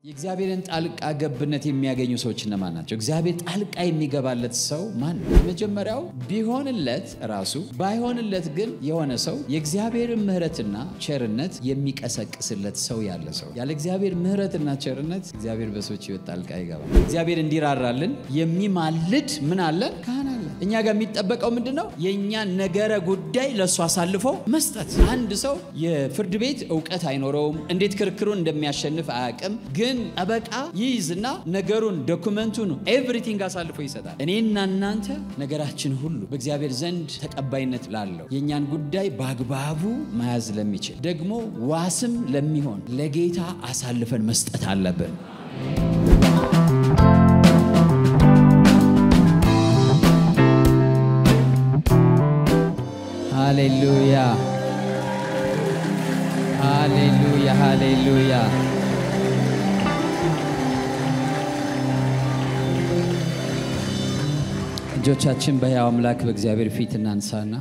የእግዚአብሔርን ጣልቃ ገብነት የሚያገኙ ሰዎች እነማን ናቸው? እግዚአብሔር ጣልቃ የሚገባለት ሰው ማን ነው? መጀመሪያው ቢሆንለት ራሱ ባይሆንለት ግን የሆነ ሰው የእግዚአብሔርን ምሕረትና ቸርነት የሚቀሰቅስለት ሰው ያለ ሰው። ያለ እግዚአብሔር ምሕረትና ቸርነት እግዚአብሔር በሰዎች ሕይወት ጣልቃ ይገባል። እግዚአብሔር እንዲራራልን የሚማልድ ምን አለን? ካህን አለን። እኛ ጋር የሚጠበቀው ምንድን ነው? የእኛን ነገረ ጉዳይ ለእሱ አሳልፎ መስጠት። አንድ ሰው የፍርድ ቤት እውቀት አይኖረውም፣ እንዴት ክርክሩን እንደሚያሸንፍ አያውቅም ግን ጠበቃ ይይዝና ነገሩን ዶኩመንቱን ኤቭሪቲንግ አሳልፎ ይሰጣል። እኔና እናንተ ነገራችን ሁሉ በእግዚአብሔር ዘንድ ተቀባይነት ላለው የእኛን ጉዳይ በአግባቡ መያዝ ለሚችል ደግሞ ዋስም ለሚሆን ለጌታ አሳልፈን መስጠት አለብን። ሃሌሉያ ሃሌሉያ ሃሌሉያ እጆቻችን በሕያው አምላክ በእግዚአብሔር ፊት እናንሳና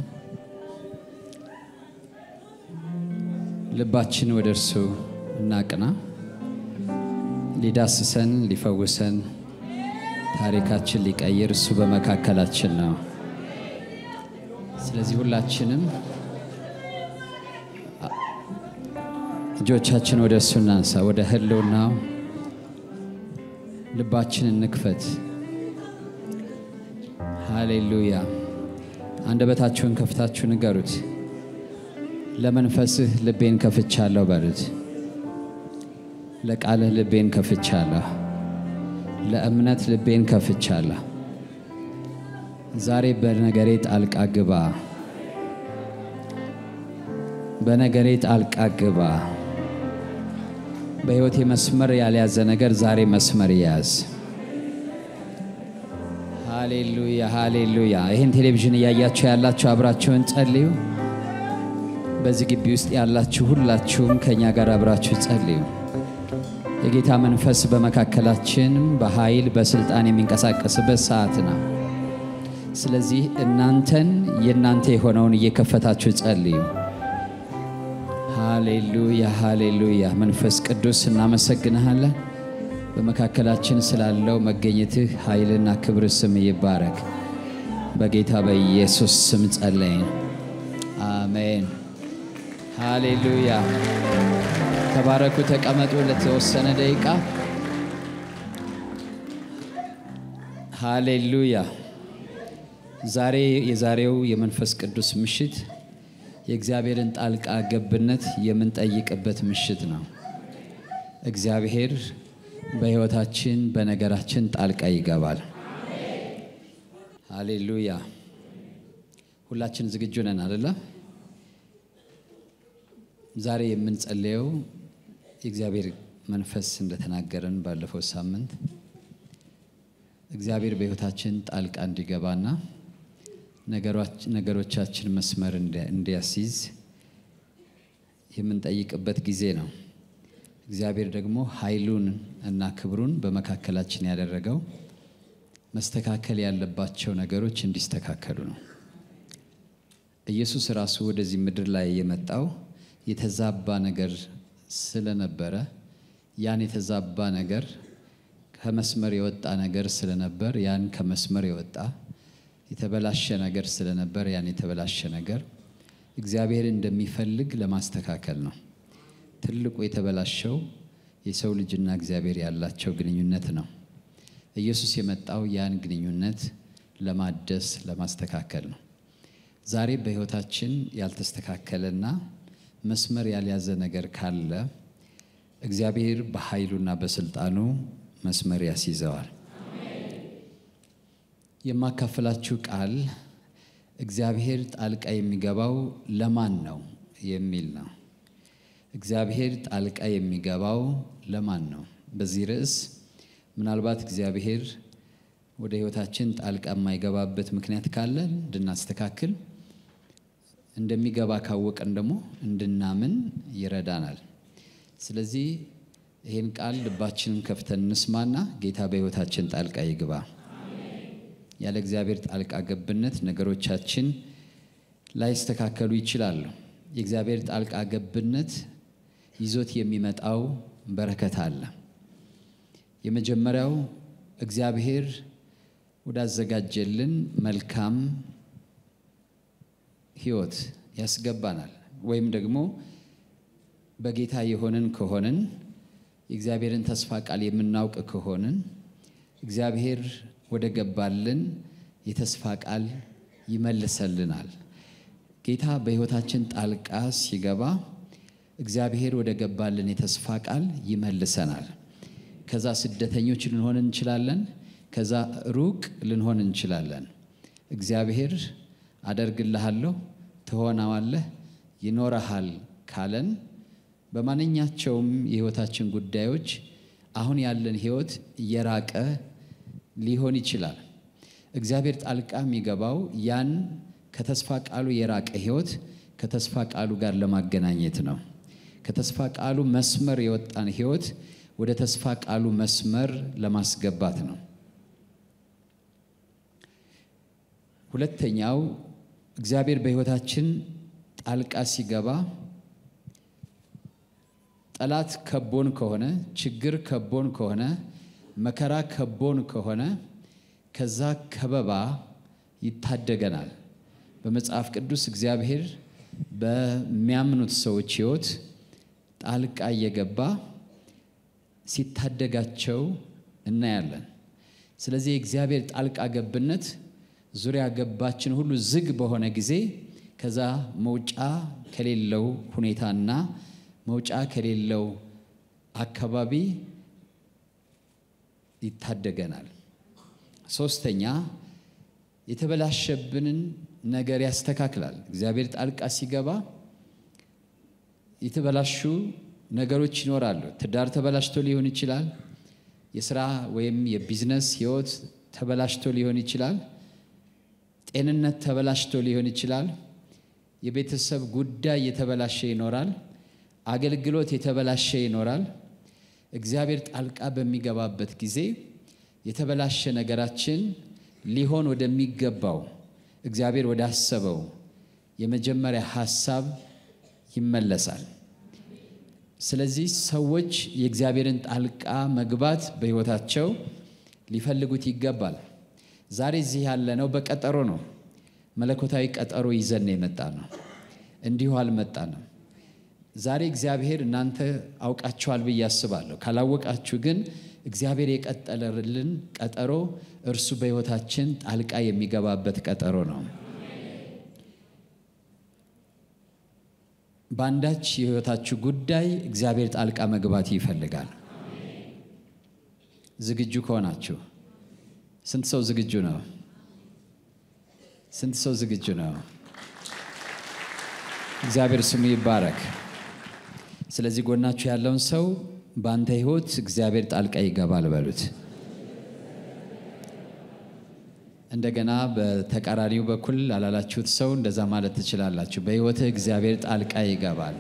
ልባችን ወደ እርሱ እናቅና። ሊዳስሰን ሊፈውሰን ታሪካችን ሊቀይር እሱ በመካከላችን ነው። ስለዚህ ሁላችንም እጆቻችን ወደ እሱ እናንሳ፣ ወደ ህልውናው ልባችን እንክፈት። ሃሌሉያ! አንደበታችሁን ከፍታችሁ ንገሩት። ለመንፈስህ ልቤን ከፍቻለሁ በሉት። ለቃልህ ልቤን ከፍቻለሁ፣ ለእምነት ልቤን ከፍቻለሁ። ዛሬ በነገሬ ጣልቃ ግባ፣ በነገሬ ጣልቃ ግባ። በሕይወቴ መስመር ያልያዘ ነገር ዛሬ መስመር ይያዝ። ሃሌሉያ ሃሌሉያ። ይህን ቴሌቪዥን እያያችሁ ያላችሁ አብራችሁን ጸልዩ። በዚህ ግቢ ውስጥ ያላችሁ ሁላችሁም ከእኛ ጋር አብራችሁ ጸልዩ። የጌታ መንፈስ በመካከላችን በኃይል በስልጣን የሚንቀሳቀስበት ሰዓት ነው። ስለዚህ እናንተን የእናንተ የሆነውን እየከፈታችሁ ጸልዩ። ሃሌሉያ ሃሌሉያ። መንፈስ ቅዱስ እናመሰግንሃለን። በመካከላችን ስላለው መገኘትህ ኃይልና ክብር ስም ይባረክ። በጌታ በኢየሱስ ስም ጸለይን፣ አሜን። ሃሌሉያ። ተባረኩ። ተቀመጡ ለተወሰነ ደቂቃ። ሃሌሉያ። ዛሬ የዛሬው የመንፈስ ቅዱስ ምሽት የእግዚአብሔርን ጣልቃ ገብነት የምንጠይቅበት ምሽት ነው። እግዚአብሔር በሕይወታችን በነገራችን ጣልቃ ይገባል። ሃሌሉያ። ሁላችን ዝግጁ ነን አደለ? ዛሬ የምንጸልየው የእግዚአብሔር መንፈስ እንደተናገረን ባለፈው ሳምንት እግዚአብሔር በሕይወታችን ጣልቃ እንዲገባና ነገሮቻችን መስመር እንዲያስይዝ የምንጠይቅበት ጊዜ ነው። እግዚአብሔር ደግሞ ኃይሉን እና ክብሩን በመካከላችን ያደረገው መስተካከል ያለባቸው ነገሮች እንዲስተካከሉ ነው። ኢየሱስ ራሱ ወደዚህ ምድር ላይ የመጣው የተዛባ ነገር ስለነበረ ያን የተዛባ ነገር ከመስመር የወጣ ነገር ስለነበር ያን ከመስመር የወጣ የተበላሸ ነገር ስለነበር ያን የተበላሸ ነገር እግዚአብሔር እንደሚፈልግ ለማስተካከል ነው። ትልቁ የተበላሸው የሰው ልጅና እግዚአብሔር ያላቸው ግንኙነት ነው። ኢየሱስ የመጣው ያን ግንኙነት ለማደስ ለማስተካከል ነው። ዛሬ በሕይወታችን ያልተስተካከለና መስመር ያልያዘ ነገር ካለ እግዚአብሔር በኃይሉና በስልጣኑ መስመር ያስይዘዋል። የማካፈላችሁ ቃል እግዚአብሔር ጣልቃ የሚገባው ለማን ነው የሚል ነው። እግዚአብሔር ጣልቃ የሚገባው ለማን ነው? በዚህ ርዕስ ምናልባት እግዚአብሔር ወደ ሕይወታችን ጣልቃ የማይገባበት ምክንያት ካለ እንድናስተካክል፣ እንደሚገባ ካወቀን ደግሞ እንድናምን ይረዳናል። ስለዚህ ይህን ቃል ልባችንን ከፍተን እንስማና ጌታ በሕይወታችን ጣልቃ ይግባ። ያለ እግዚአብሔር ጣልቃ ገብነት ነገሮቻችን ላይስተካከሉ ይችላሉ። የእግዚአብሔር ጣልቃ ገብነት ይዞት የሚመጣው በረከት አለ። የመጀመሪያው እግዚአብሔር ወዳዘጋጀልን መልካም ሕይወት ያስገባናል። ወይም ደግሞ በጌታ የሆንን ከሆንን የእግዚአብሔርን ተስፋ ቃል የምናውቅ ከሆንን እግዚአብሔር ወደ ገባልን የተስፋ ቃል ይመልሰልናል። ጌታ በሕይወታችን ጣልቃ ሲገባ እግዚአብሔር ወደ ገባልን የተስፋ ቃል ይመልሰናል። ከዛ ስደተኞች ልንሆን እንችላለን። ከዛ ሩቅ ልንሆን እንችላለን። እግዚአብሔር አደርግልሃለሁ፣ ትሆናዋለህ፣ ይኖረሃል ካለን በማንኛቸውም የሕይወታችን ጉዳዮች አሁን ያለን ሕይወት እየራቀ ሊሆን ይችላል። እግዚአብሔር ጣልቃ የሚገባው ያን ከተስፋ ቃሉ የራቀ ሕይወት ከተስፋ ቃሉ ጋር ለማገናኘት ነው። ከተስፋ ቃሉ መስመር የወጣን ሕይወት ወደ ተስፋ ቃሉ መስመር ለማስገባት ነው። ሁለተኛው እግዚአብሔር በሕይወታችን ጣልቃ ሲገባ ጠላት ከቦን ከሆነ ችግር ከቦን ከሆነ መከራ ከቦን ከሆነ ከዛ ከበባ ይታደገናል። በመጽሐፍ ቅዱስ እግዚአብሔር በሚያምኑት ሰዎች ሕይወት ጣልቃ እየገባ ሲታደጋቸው እናያለን። ስለዚህ የእግዚአብሔር ጣልቃ ገብነት ዙሪያ ገባችን ሁሉ ዝግ በሆነ ጊዜ ከዛ መውጫ ከሌለው ሁኔታና መውጫ ከሌለው አካባቢ ይታደገናል። ሶስተኛ የተበላሸብንን ነገር ያስተካክላል። እግዚአብሔር ጣልቃ ሲገባ የተበላሹ ነገሮች ይኖራሉ። ትዳር ተበላሽቶ ሊሆን ይችላል። የስራ ወይም የቢዝነስ ህይወት ተበላሽቶ ሊሆን ይችላል። ጤንነት ተበላሽቶ ሊሆን ይችላል። የቤተሰብ ጉዳይ የተበላሸ ይኖራል። አገልግሎት የተበላሸ ይኖራል። እግዚአብሔር ጣልቃ በሚገባበት ጊዜ የተበላሸ ነገራችን ሊሆን ወደሚገባው እግዚአብሔር ወዳሰበው የመጀመሪያ ሐሳብ ይመለሳል። ስለዚህ ሰዎች የእግዚአብሔርን ጣልቃ መግባት በሕይወታቸው ሊፈልጉት ይገባል። ዛሬ እዚህ ያለነው በቀጠሮ ነው። መለኮታዊ ቀጠሮ ይዘን የመጣ ነው። እንዲሁ አልመጣንም። ዛሬ እግዚአብሔር እናንተ አውቃችኋል ብዬ አስባለሁ። ካላወቃችሁ ግን እግዚአብሔር የቀጠለልን ቀጠሮ እርሱ በሕይወታችን ጣልቃ የሚገባበት ቀጠሮ ነው። በአንዳች የሕይወታችሁ ጉዳይ እግዚአብሔር ጣልቃ መግባት ይፈልጋል። ዝግጁ ከሆናችሁ ስንት ሰው ዝግጁ ነው? ስንት ሰው ዝግጁ ነው? እግዚአብሔር ስሙ ይባረክ። ስለዚህ ጎናችሁ ያለውን ሰው በአንተ ሕይወት እግዚአብሔር ጣልቃ ይገባል በሉት። እንደገና በተቃራኒው በኩል ላላላችሁት ሰው እንደዛ ማለት ትችላላችሁ። በሕይወትህ እግዚአብሔር ጣልቃ ይገባል።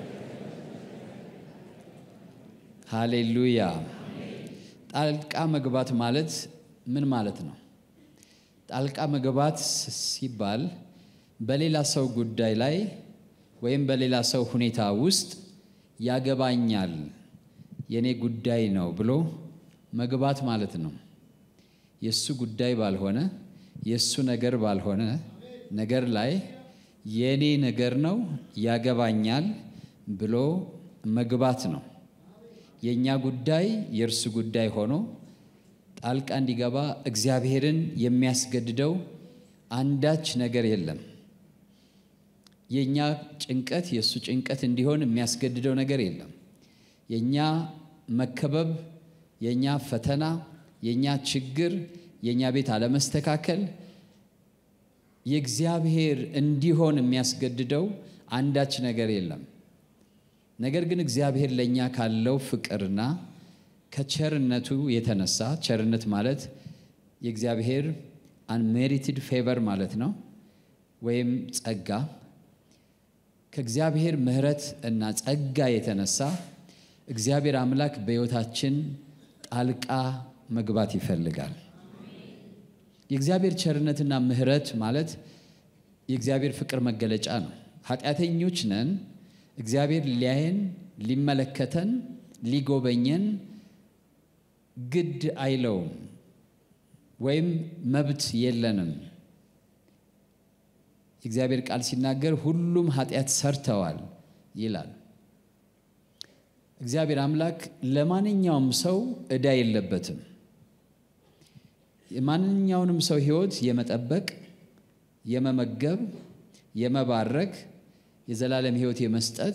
ሃሌሉያ። ጣልቃ መግባት ማለት ምን ማለት ነው? ጣልቃ መግባት ሲባል በሌላ ሰው ጉዳይ ላይ ወይም በሌላ ሰው ሁኔታ ውስጥ ያገባኛል፣ የኔ ጉዳይ ነው ብሎ መግባት ማለት ነው። የእሱ ጉዳይ ባልሆነ የእሱ ነገር ባልሆነ ነገር ላይ የኔ ነገር ነው ያገባኛል ብሎ መግባት ነው። የእኛ ጉዳይ የእርሱ ጉዳይ ሆኖ ጣልቃ እንዲገባ እግዚአብሔርን የሚያስገድደው አንዳች ነገር የለም። የእኛ ጭንቀት የእሱ ጭንቀት እንዲሆን የሚያስገድደው ነገር የለም። የእኛ መከበብ፣ የእኛ ፈተና፣ የእኛ ችግር፣ የእኛ ቤት አለመስተካከል የእግዚአብሔር እንዲሆን የሚያስገድደው አንዳች ነገር የለም። ነገር ግን እግዚአብሔር ለእኛ ካለው ፍቅርና ከቸርነቱ የተነሳ ቸርነት ማለት የእግዚአብሔር አንሜሪትድ ፌቨር ማለት ነው፣ ወይም ጸጋ ከእግዚአብሔር ምሕረት እና ጸጋ የተነሳ እግዚአብሔር አምላክ በሕይወታችን ጣልቃ መግባት ይፈልጋል። የእግዚአብሔር ቸርነትና ምሕረት ማለት የእግዚአብሔር ፍቅር መገለጫ ነው። ኃጢአተኞች ነን። እግዚአብሔር ሊያየን፣ ሊመለከተን፣ ሊጎበኘን ግድ አይለውም ወይም መብት የለንም። የእግዚአብሔር ቃል ሲናገር ሁሉም ኃጢአት ሰርተዋል ይላል። እግዚአብሔር አምላክ ለማንኛውም ሰው ዕዳ የለበትም። የማንኛውንም ሰው ሕይወት የመጠበቅ፣ የመመገብ፣ የመባረክ፣ የዘላለም ሕይወት የመስጠት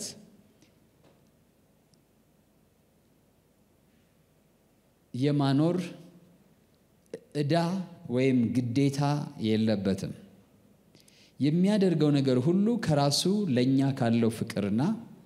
የማኖር ዕዳ ወይም ግዴታ የለበትም። የሚያደርገው ነገር ሁሉ ከራሱ ለእኛ ካለው ፍቅርና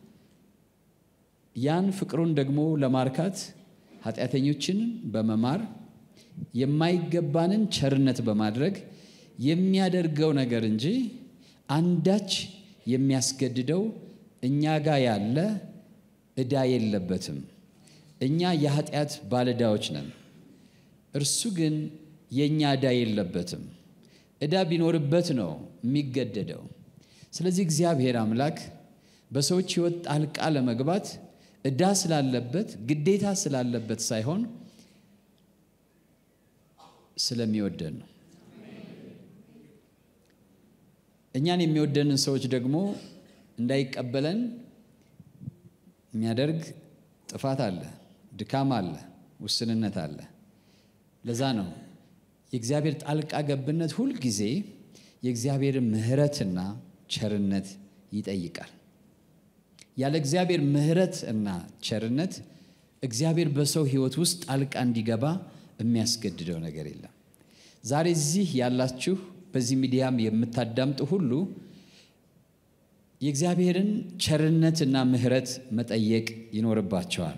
ያን ፍቅሩን ደግሞ ለማርካት ኃጢአተኞችን በመማር የማይገባንን ቸርነት በማድረግ የሚያደርገው ነገር እንጂ አንዳች የሚያስገድደው እኛ ጋር ያለ ዕዳ የለበትም። እኛ የኃጢአት ባለዕዳዎች ነን። እርሱ ግን የእኛ ዕዳ የለበትም። ዕዳ ቢኖርበት ነው የሚገደደው። ስለዚህ እግዚአብሔር አምላክ በሰዎች ሕይወት ጣልቃ ለመግባት ዕዳ ስላለበት ግዴታ ስላለበት ሳይሆን ስለሚወደን ነው። እኛን የሚወደንን ሰዎች ደግሞ እንዳይቀበለን የሚያደርግ ጥፋት አለ፣ ድካም አለ፣ ውስንነት አለ። ለዛ ነው የእግዚአብሔር ጣልቃ ገብነት ሁልጊዜ የእግዚአብሔርን ምሕረትና ቸርነት ይጠይቃል። ያለ እግዚአብሔር ምሕረት እና ቸርነት እግዚአብሔር በሰው ሕይወት ውስጥ ጣልቃ እንዲገባ የሚያስገድደው ነገር የለም። ዛሬ እዚህ ያላችሁ በዚህ ሚዲያም የምታዳምጡ ሁሉ የእግዚአብሔርን ቸርነትና ምሕረት መጠየቅ ይኖርባቸዋል።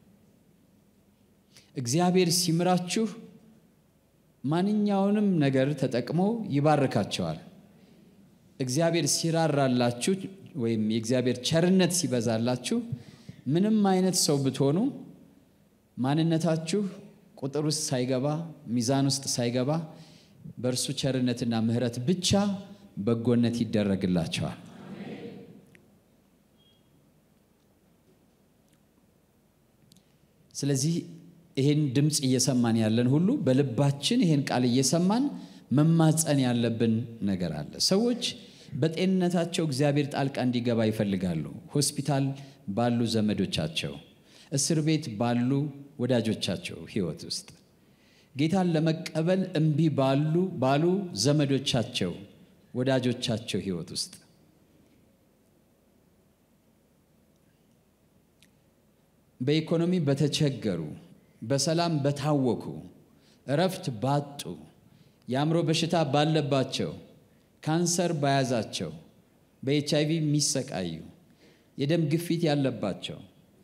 እግዚአብሔር ሲምራችሁ ማንኛውንም ነገር ተጠቅሞ ይባርካቸዋል። እግዚአብሔር ሲራራላችሁ ወይም የእግዚአብሔር ቸርነት ሲበዛላችሁ ምንም አይነት ሰው ብትሆኑ ማንነታችሁ ቁጥር ውስጥ ሳይገባ ሚዛን ውስጥ ሳይገባ በእርሱ ቸርነትና ምሕረት ብቻ በጎነት ይደረግላቸዋል። ስለዚህ ይህን ድምፅ እየሰማን ያለን ሁሉ በልባችን ይህን ቃል እየሰማን መማፀን ያለብን ነገር አለ። ሰዎች በጤንነታቸው እግዚአብሔር ጣልቃ እንዲገባ ይፈልጋሉ። ሆስፒታል ባሉ ዘመዶቻቸው፣ እስር ቤት ባሉ ወዳጆቻቸው ሕይወት ውስጥ ጌታን ለመቀበል እምቢ ባሉ ባሉ ዘመዶቻቸው፣ ወዳጆቻቸው ሕይወት ውስጥ በኢኮኖሚ በተቸገሩ፣ በሰላም በታወኩ፣ እረፍት ባጡ፣ የአእምሮ በሽታ ባለባቸው፣ ካንሰር በያዛቸው፣ በኤች አይቪ የሚሰቃዩ፣ የደም ግፊት ያለባቸው፣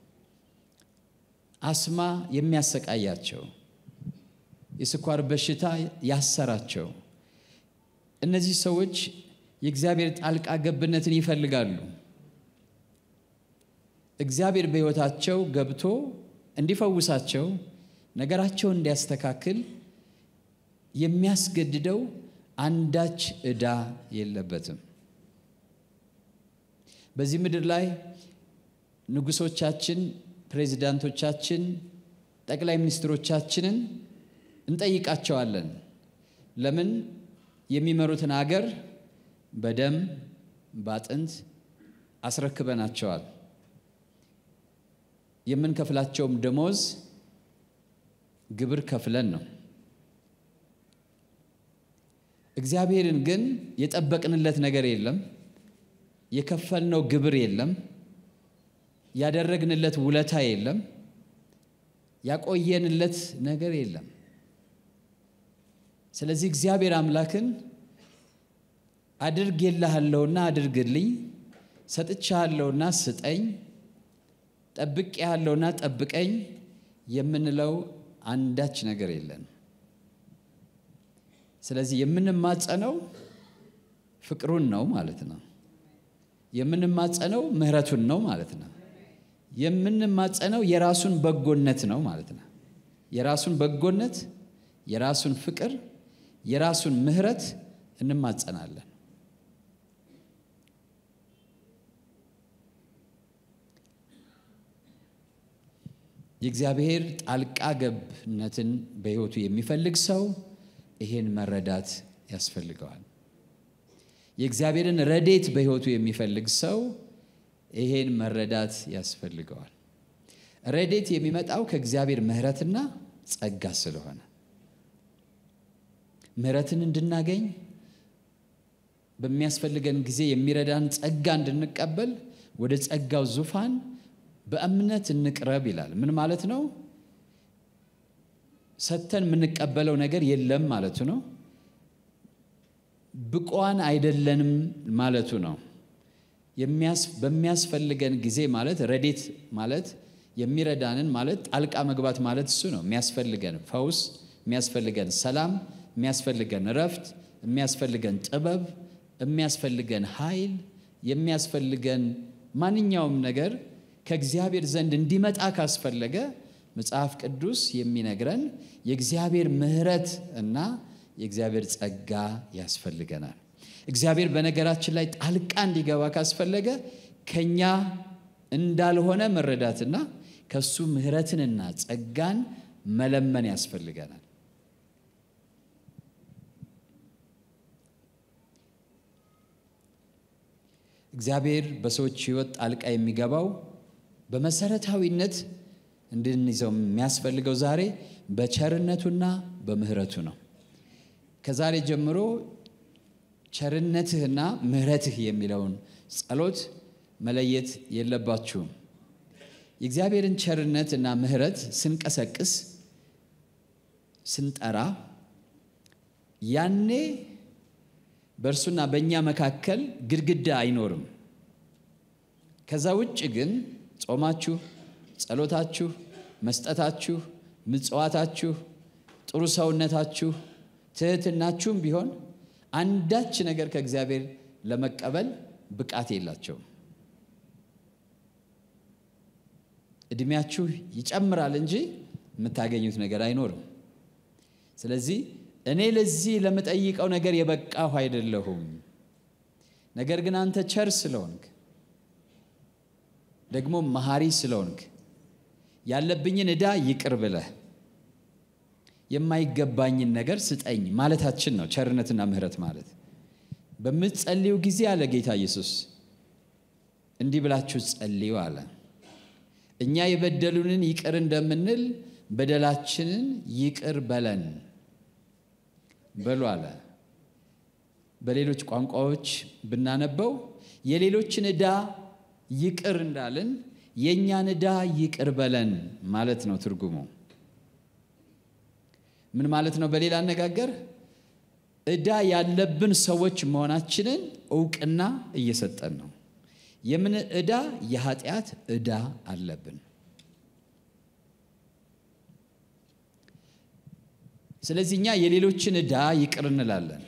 አስማ የሚያሰቃያቸው፣ የስኳር በሽታ ያሰራቸው እነዚህ ሰዎች የእግዚአብሔር ጣልቃ ገብነትን ይፈልጋሉ። እግዚአብሔር በሕይወታቸው ገብቶ እንዲፈውሳቸው ነገራቸውን እንዲያስተካክል የሚያስገድደው አንዳች ዕዳ የለበትም። በዚህ ምድር ላይ ንጉሶቻችን፣ ፕሬዚዳንቶቻችን፣ ጠቅላይ ሚኒስትሮቻችንን እንጠይቃቸዋለን። ለምን የሚመሩትን አገር በደም በአጥንት አስረክበናቸዋል። የምንከፍላቸውም ደሞዝ ግብር ከፍለን ነው። እግዚአብሔርን ግን የጠበቅንለት ነገር የለም። የከፈልነው ግብር የለም። ያደረግንለት ውለታ የለም። ያቆየንለት ነገር የለም። ስለዚህ እግዚአብሔር አምላክን አድርጌልሃለሁና አድርግልኝ፣ ሰጥቻለሁና ስጠኝ፣ ጠብቄሃለሁና ጠብቀኝ የምንለው አንዳች ነገር የለን። ስለዚህ የምንማጸነው ፍቅሩን ነው ማለት ነው። የምንማጸነው ምሕረቱን ነው ማለት ነው። የምንማጸነው የራሱን በጎነት ነው ማለት ነው። የራሱን በጎነት፣ የራሱን ፍቅር፣ የራሱን ምሕረት እንማጸናለን። የእግዚአብሔር ጣልቃ ገብነትን በሕይወቱ የሚፈልግ ሰው ይሄን መረዳት ያስፈልገዋል። የእግዚአብሔርን ረዴት በሕይወቱ የሚፈልግ ሰው ይሄን መረዳት ያስፈልገዋል። ረዴት የሚመጣው ከእግዚአብሔር ምሕረትና ጸጋ ስለሆነ ምሕረትን እንድናገኝ በሚያስፈልገን ጊዜ የሚረዳን ጸጋ እንድንቀበል ወደ ጸጋው ዙፋን በእምነት እንቅረብ ይላል። ምን ማለት ነው? ሰጥተን የምንቀበለው ነገር የለም ማለቱ ነው። ብቋን አይደለንም ማለቱ ነው። በሚያስፈልገን ጊዜ ማለት ረዴት ማለት የሚረዳንን ማለት ጣልቃ መግባት ማለት እሱ ነው። የሚያስፈልገን ፈውስ፣ የሚያስፈልገን ሰላም፣ የሚያስፈልገን እረፍት፣ የሚያስፈልገን ጥበብ፣ የሚያስፈልገን ኃይል፣ የሚያስፈልገን ማንኛውም ነገር ከእግዚአብሔር ዘንድ እንዲመጣ ካስፈለገ መጽሐፍ ቅዱስ የሚነግረን የእግዚአብሔር ምሕረት እና የእግዚአብሔር ጸጋ ያስፈልገናል። እግዚአብሔር በነገራችን ላይ ጣልቃ እንዲገባ ካስፈለገ ከኛ እንዳልሆነ መረዳትና ከሱ ምሕረትንና ጸጋን መለመን ያስፈልገናል። እግዚአብሔር በሰዎች ሕይወት ጣልቃ የሚገባው በመሰረታዊነት እንድንይዘው የሚያስፈልገው ዛሬ በቸርነቱና በምሕረቱ ነው። ከዛሬ ጀምሮ ቸርነትህና ምሕረትህ የሚለውን ጸሎት መለየት የለባችሁም። የእግዚአብሔርን ቸርነትና ምሕረት ስንቀሰቅስ ስንጠራ ያኔ በእርሱና በእኛ መካከል ግድግዳ አይኖርም። ከዛ ውጭ ግን ጾማችሁ፣ ጸሎታችሁ፣ መስጠታችሁ፣ ምጽዋታችሁ፣ ጥሩ ሰውነታችሁ፣ ትህትናችሁም ቢሆን አንዳች ነገር ከእግዚአብሔር ለመቀበል ብቃት የላቸውም። እድሜያችሁ ይጨምራል እንጂ የምታገኙት ነገር አይኖርም። ስለዚህ እኔ ለዚህ ለምጠይቀው ነገር የበቃሁ አይደለሁም። ነገር ግን አንተ ቸር ስለሆንክ ደግሞ መሐሪ ስለሆንክ ያለብኝን ዕዳ ይቅር ብለህ የማይገባኝን ነገር ስጠኝ ማለታችን ነው። ቸርነትና ምሕረት ማለት በምትጸልዩ ጊዜ አለ ጌታ ኢየሱስ እንዲህ ብላችሁ ጸልዩ አለ። እኛ የበደሉንን ይቅር እንደምንል በደላችንን ይቅር በለን በሉ አለ። በሌሎች ቋንቋዎች ብናነበው የሌሎችን ዕዳ ይቅር እንዳልን የእኛን ዕዳ ይቅር በለን ማለት ነው ትርጉሙ። ምን ማለት ነው? በሌላ አነጋገር ዕዳ ያለብን ሰዎች መሆናችንን እውቅና እየሰጠን ነው። የምን ዕዳ? የኃጢአት ዕዳ አለብን። ስለዚህ እኛ የሌሎችን ዕዳ ይቅር እንላለን።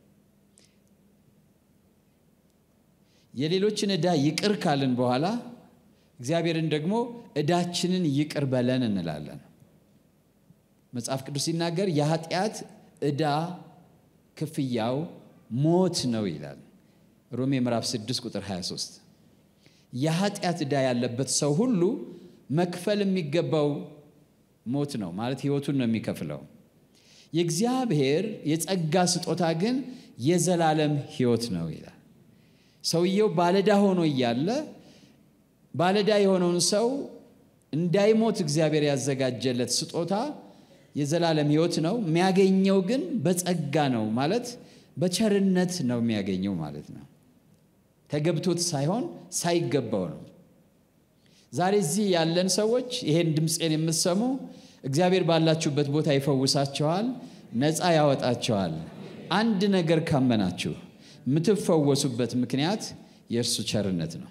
የሌሎችን ዕዳ ይቅር ካልን በኋላ እግዚአብሔርን ደግሞ ዕዳችንን ይቅር በለን እንላለን። መጽሐፍ ቅዱስ ሲናገር የኃጢአት ዕዳ ክፍያው ሞት ነው ይላል። ሮሜ ምዕራፍ 6 ቁጥር 23 የኃጢአት ዕዳ ያለበት ሰው ሁሉ መክፈል የሚገባው ሞት ነው ማለት ሕይወቱን ነው የሚከፍለው። የእግዚአብሔር የጸጋ ስጦታ ግን የዘላለም ሕይወት ነው ይላል። ሰውየው ባለዳ ሆኖ እያለ ባለዳ የሆነውን ሰው እንዳይሞት እግዚአብሔር ያዘጋጀለት ስጦታ የዘላለም ሕይወት ነው። የሚያገኘው ግን በጸጋ ነው ማለት በቸርነት ነው የሚያገኘው ማለት ነው። ተገብቶት ሳይሆን ሳይገባው ነው። ዛሬ እዚህ ያለን ሰዎች ይሄን ድምፄን የምትሰሙ እግዚአብሔር ባላችሁበት ቦታ ይፈውሳችኋል፣ ነፃ ያወጣችኋል። አንድ ነገር ካመናችሁ የምትፈወሱበት ምክንያት የእርሱ ቸርነት ነው።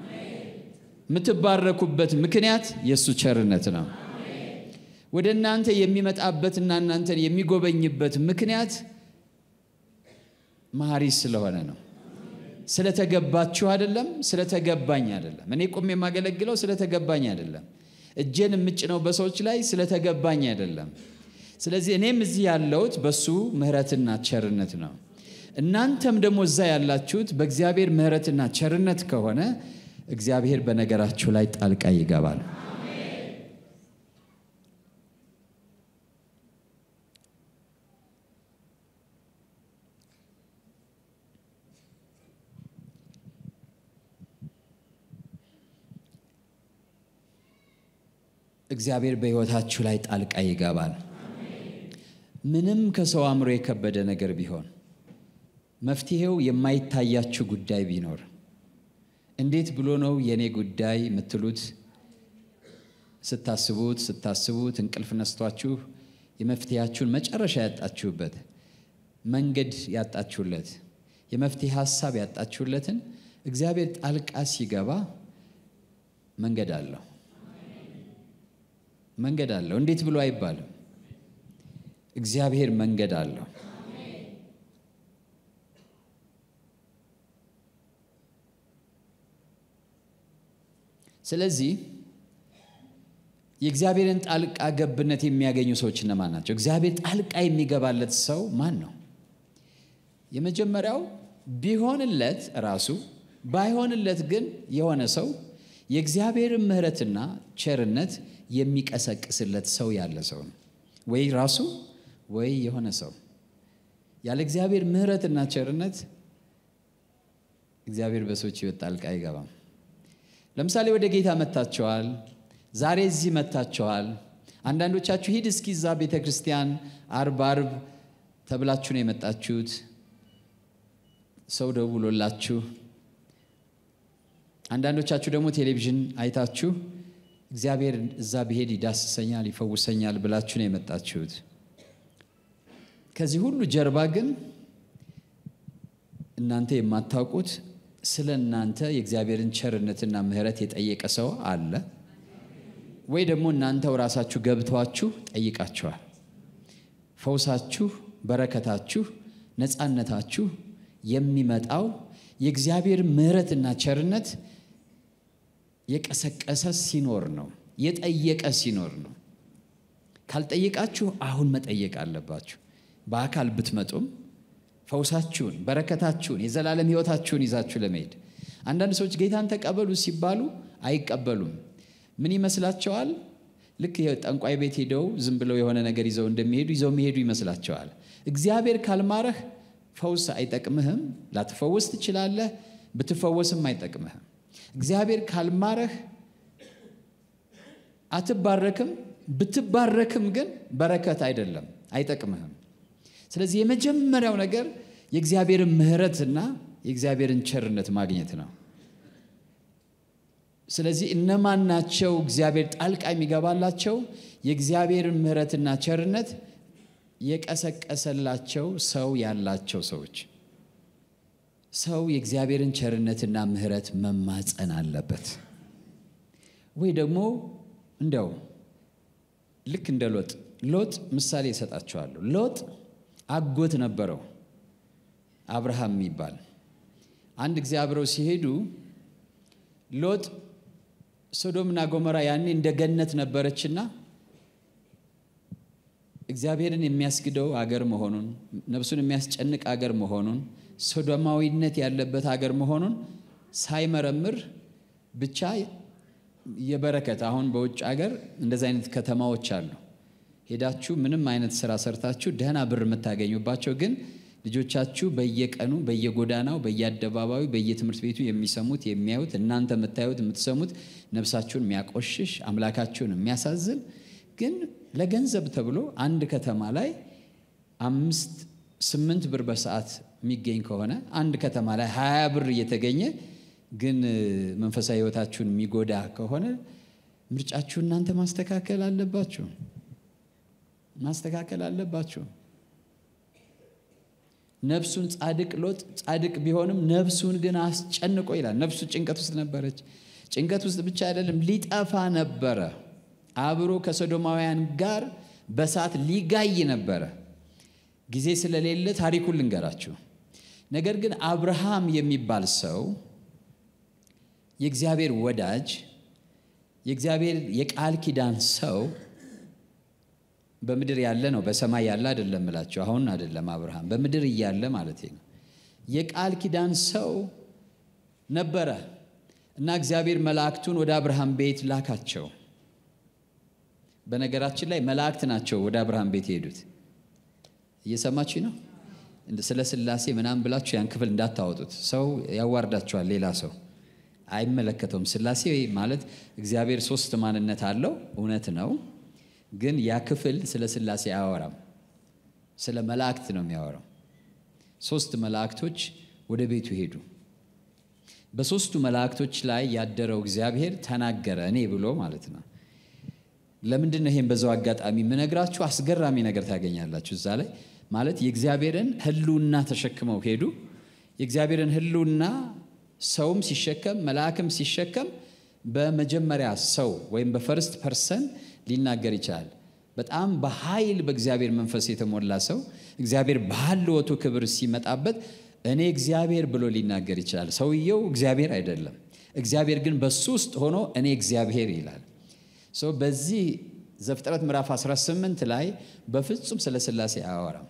የምትባረኩበት ምክንያት የእሱ ቸርነት ነው። ወደ እናንተ የሚመጣበትና እናንተን የሚጎበኝበት ምክንያት መሐሪ ስለሆነ ነው። ስለተገባችሁ አይደለም፣ ስለተገባኝ አይደለም። እኔ ቁም የማገለግለው ስለተገባኝ አይደለም። እጄን የምጭነው በሰዎች ላይ ስለተገባኝ አይደለም። ስለዚህ እኔም እዚህ ያለሁት በሱ ምሕረትና ቸርነት ነው። እናንተም ደግሞ እዛ ያላችሁት በእግዚአብሔር ምሕረትና ቸርነት ከሆነ እግዚአብሔር በነገራችሁ ላይ ጣልቃ ይገባል። እግዚአብሔር በሕይወታችሁ ላይ ጣልቃ ይገባል። ምንም ከሰው አእምሮ የከበደ ነገር ቢሆን መፍትሄው የማይታያችሁ ጉዳይ ቢኖር እንዴት ብሎ ነው የእኔ ጉዳይ የምትሉት ስታስቡት ስታስቡት እንቅልፍ ነስቷችሁ የመፍትሄያችሁን መጨረሻ ያጣችሁበት መንገድ ያጣችሁለት የመፍትሄ ሀሳብ ያጣችሁለትን እግዚአብሔር ጣልቃ ሲገባ መንገድ አለው። መንገድ አለው። እንዴት ብሎ አይባልም። እግዚአብሔር መንገድ አለው። ስለዚህ የእግዚአብሔርን ጣልቃ ገብነት የሚያገኙ ሰዎች እነማን ናቸው? እግዚአብሔር ጣልቃ የሚገባለት ሰው ማን ነው? የመጀመሪያው ቢሆንለት ራሱ ባይሆንለት ግን የሆነ ሰው የእግዚአብሔርን ምሕረትና ቸርነት የሚቀሰቅስለት ሰው ያለ ሰው ነው። ወይ ራሱ ወይ የሆነ ሰው ያለ እግዚአብሔር ምሕረትና ቸርነት እግዚአብሔር በሰዎች ሕይወት ጣልቃ አይገባም። ለምሳሌ ወደ ጌታ መጥታችኋል። ዛሬ እዚህ መጥታችኋል። አንዳንዶቻችሁ ሂድ እስኪ እዛ ቤተ ክርስቲያን አርብ አርብ ተብላችሁ ነው የመጣችሁት። ሰው ደውሎላችሁ፣ አንዳንዶቻችሁ ደግሞ ቴሌቪዥን አይታችሁ እግዚአብሔር እዛ ብሄድ ይዳስሰኛል፣ ይፈውሰኛል ብላችሁ ነው የመጣችሁት። ከዚህ ሁሉ ጀርባ ግን እናንተ የማታውቁት ስለ እናንተ የእግዚአብሔርን ቸርነትና ምሕረት የጠየቀ ሰው አለ ወይ ደግሞ እናንተው ራሳችሁ ገብቷችሁ ጠይቃችኋል። ፈውሳችሁ፣ በረከታችሁ፣ ነፃነታችሁ የሚመጣው የእግዚአብሔር ምሕረትና ቸርነት የቀሰቀሰ ሲኖር ነው፣ የጠየቀ ሲኖር ነው። ካልጠየቃችሁ አሁን መጠየቅ አለባችሁ። በአካል ብትመጡም ፈውሳችሁን፣ በረከታችሁን፣ የዘላለም ሕይወታችሁን ይዛችሁ ለመሄድ አንዳንድ ሰዎች ጌታን ተቀበሉ ሲባሉ አይቀበሉም። ምን ይመስላቸዋል? ልክ ጠንቋይ ቤት ሄደው ዝም ብለው የሆነ ነገር ይዘው እንደሚሄዱ ይዘው የሚሄዱ ይመስላቸዋል። እግዚአብሔር ካልማረህ ፈውስ አይጠቅምህም። ላትፈወስ ትችላለህ፣ ብትፈወስም አይጠቅምህም። እግዚአብሔር ካልማረህ አትባረክም፣ ብትባረክም ግን በረከት አይደለም፣ አይጠቅምህም። ስለዚህ የመጀመሪያው ነገር የእግዚአብሔርን ምሕረትና የእግዚአብሔርን ቸርነት ማግኘት ነው። ስለዚህ እነማን ናቸው እግዚአብሔር ጣልቃ የሚገባላቸው? የእግዚአብሔርን ምሕረትና ቸርነት የቀሰቀሰላቸው ሰው ያላቸው ሰዎች። ሰው የእግዚአብሔርን ቸርነትና ምሕረት መማፀን አለበት። ወይ ደግሞ እንደው ልክ እንደ ሎጥ ሎጥ ምሳሌ ይሰጣቸዋለሁ። ሎጥ አጎት ነበረው አብርሃም የሚባል አንድ ጊዜ አብረው ሲሄዱ ሎጥ ሶዶምና ጎሞራ ያኔ እንደ ገነት ነበረችና እግዚአብሔርን የሚያስግደው አገር መሆኑን ነፍሱን የሚያስጨንቅ አገር መሆኑን ሶዶማዊነት ያለበት አገር መሆኑን ሳይመረምር ብቻ የበረከት አሁን በውጭ አገር እንደዚህ አይነት ከተማዎች አሉ። ሄዳችሁ ምንም አይነት ስራ ሰርታችሁ ደህና ብር የምታገኙባቸው ግን ልጆቻችሁ በየቀኑ በየጎዳናው በየአደባባዩ በየትምህርት ቤቱ የሚሰሙት የሚያዩት እናንተ የምታዩት የምትሰሙት ነፍሳችሁን የሚያቆሽሽ አምላካችሁን የሚያሳዝን ግን ለገንዘብ ተብሎ አንድ ከተማ ላይ አምስት ስምንት ብር በሰዓት የሚገኝ ከሆነ አንድ ከተማ ላይ ሀያ ብር እየተገኘ ግን መንፈሳዊ ሕይወታችሁን የሚጎዳ ከሆነ ምርጫችሁ እናንተ ማስተካከል አለባችሁ ማስተካከል አለባችሁ። ነፍሱን ጻድቅ ሎጥ ጻድቅ ቢሆንም ነፍሱን ግን አስጨንቆ ይላል። ነፍሱ ጭንቀት ውስጥ ነበረች። ጭንቀት ውስጥ ብቻ አይደለም ሊጠፋ ነበረ። አብሮ ከሶዶማውያን ጋር በሳት ሊጋይ ነበረ። ጊዜ ስለሌለ ታሪኩን ልንገራችሁ። ነገር ግን አብርሃም የሚባል ሰው የእግዚአብሔር ወዳጅ የእግዚአብሔር የቃል ኪዳን ሰው በምድር ያለ ነው፣ በሰማይ ያለ አይደለም እላችሁ። አሁን አይደለም አብርሃም በምድር እያለ ማለት ነው። የቃል ኪዳን ሰው ነበረ እና እግዚአብሔር መላእክቱን ወደ አብርሃም ቤት ላካቸው። በነገራችን ላይ መላእክት ናቸው ወደ አብርሃም ቤት የሄዱት። እየሰማችሁ ነው። ስለ ሥላሴ ምናምን ብላችሁ ያን ክፍል እንዳታወጡት፣ ሰው ያዋርዳችኋል። ሌላ ሰው አይመለከተውም። ስላሴ ማለት እግዚአብሔር ሶስት ማንነት አለው፣ እውነት ነው። ግን ያ ክፍል ስለ ስላሴ አያወራም። ስለ መላእክት ነው የሚያወራው። ሶስት መላእክቶች ወደ ቤቱ ሄዱ። በሶስቱ መላእክቶች ላይ ያደረው እግዚአብሔር ተናገረ፣ እኔ ብሎ ማለት ነው። ለምንድን ነው ይሄን በዛው አጋጣሚ የምነግራችሁ? አስገራሚ ነገር ታገኛላችሁ እዛ ላይ ማለት የእግዚአብሔርን ሕልውና ተሸክመው ሄዱ። የእግዚአብሔርን ሕልውና ሰውም ሲሸከም መልአክም ሲሸከም በመጀመሪያ ሰው ወይም በፈርስት ፐርሰን ሊናገር ይችላል። በጣም በኃይል በእግዚአብሔር መንፈስ የተሞላ ሰው እግዚአብሔር በሀልወቱ ክብር ሲመጣበት እኔ እግዚአብሔር ብሎ ሊናገር ይችላል። ሰውየው እግዚአብሔር አይደለም። እግዚአብሔር ግን በሱ ውስጥ ሆኖ እኔ እግዚአብሔር ይላል። ሰው በዚህ ዘፍጥረት ምዕራፍ 18 ላይ በፍጹም ስለ ሥላሴ አያወራም።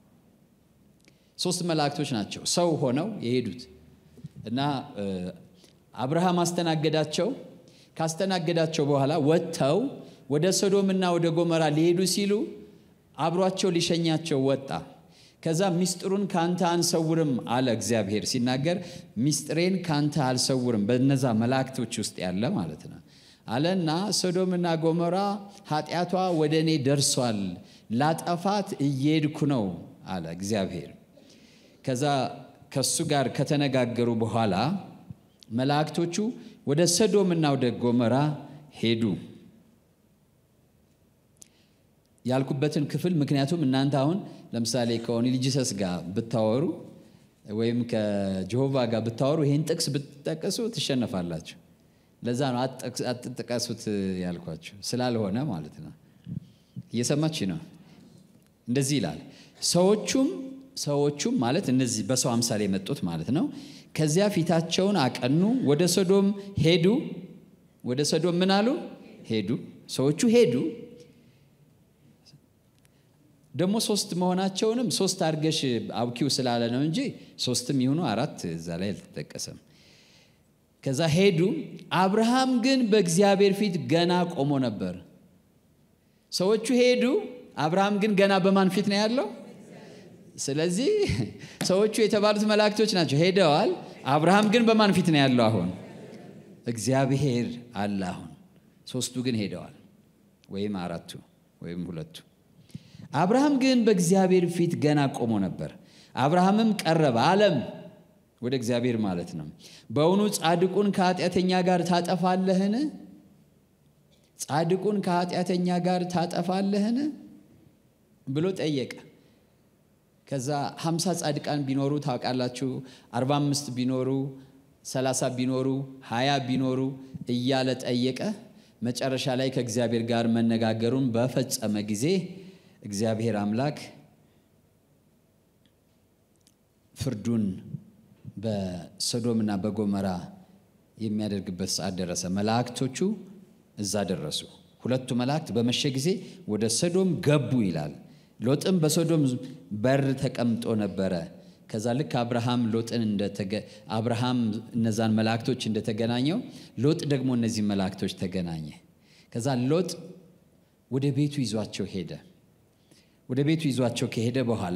ሶስት መላእክቶች ናቸው ሰው ሆነው የሄዱት እና አብርሃም አስተናገዳቸው። ካስተናገዳቸው በኋላ ወጥተው ወደ ሶዶምና ወደ ጎመራ ሊሄዱ ሲሉ አብሯቸው ሊሸኛቸው ወጣ። ከዛ ሚስጥሩን ካንተ አንሰውርም አለ እግዚአብሔር ሲናገር፣ ሚስጥሬን ካንተ አልሰውርም በነዛ መላእክቶች ውስጥ ያለ ማለት ነው አለና ሶዶምና ጎሞራ ኃጢአቷ ወደ እኔ ደርሷል፣ ላጠፋት እየሄድኩ ነው አለ እግዚአብሔር። ከዛ ከሱ ጋር ከተነጋገሩ በኋላ መላእክቶቹ ወደ ሰዶምና ወደ ጎሞራ ሄዱ። ያልኩበትን ክፍል ምክንያቱም እናንተ አሁን ለምሳሌ ከኦኒልጂሰስ ጋር ብታወሩ ወይም ከጀሆቫ ጋር ብታወሩ ይህን ጥቅስ ብትጠቀሱ ትሸነፋላችሁ። ለዛ ነው አትጥቀሱት ያልኳቸው ስላልሆነ ማለት ነው። እየሰማች ነው። እንደዚህ ይላል ሰዎቹም ሰዎቹም ማለት እነዚህ በሰው አምሳል የመጡት ማለት ነው። ከዚያ ፊታቸውን አቀኑ፣ ወደ ሶዶም ሄዱ። ወደ ሶዶም ምን አሉ? ሄዱ። ሰዎቹ ሄዱ። ደግሞ ሶስት መሆናቸውንም ሶስት አድርገሽ አብኪው ስላለ ነው እንጂ ሶስትም ይሁኑ አራት እዛ ላይ አልተጠቀሰም። ከዛ ሄዱ። አብርሃም ግን በእግዚአብሔር ፊት ገና ቆሞ ነበር። ሰዎቹ ሄዱ። አብርሃም ግን ገና በማን ፊት ነው ያለው? ስለዚህ ሰዎቹ የተባሉት መላእክቶች ናቸው፣ ሄደዋል። አብርሃም ግን በማን ፊት ነው ያለው? አሁን እግዚአብሔር አለ። አሁን ሶስቱ ግን ሄደዋል፣ ወይም አራቱ ወይም ሁለቱ። አብርሃም ግን በእግዚአብሔር ፊት ገና ቆሞ ነበር። አብርሃምም ቀረበ አለም ወደ እግዚአብሔር ማለት ነው። በእውኑ ጻድቁን ከኃጢአተኛ ጋር ታጠፋለህን? ጻድቁን ከኃጢአተኛ ጋር ታጠፋለህን ብሎ ጠየቀ። ከዛ ሀምሳ ጻድቃን ቢኖሩ ታውቃላችሁ፣ አርባ አምስት ቢኖሩ ሰላሳ ቢኖሩ ሀያ ቢኖሩ እያለ ጠየቀ። መጨረሻ ላይ ከእግዚአብሔር ጋር መነጋገሩን በፈጸመ ጊዜ እግዚአብሔር አምላክ ፍርዱን በሶዶምና በጎመራ የሚያደርግበት ሰዓት ደረሰ። መላእክቶቹ እዛ ደረሱ። ሁለቱ መላእክት በመሸ ጊዜ ወደ ሶዶም ገቡ ይላል። ሎጥም በሶዶም በር ተቀምጦ ነበረ። ከዛ ልክ አብርሃም ሎጥን አብርሃም እነዛን መላእክቶች እንደተገናኘው ሎጥ ደግሞ እነዚህ መላእክቶች ተገናኘ። ከዛ ሎጥ ወደ ቤቱ ይዟቸው ሄደ። ወደ ቤቱ ይዟቸው ከሄደ በኋላ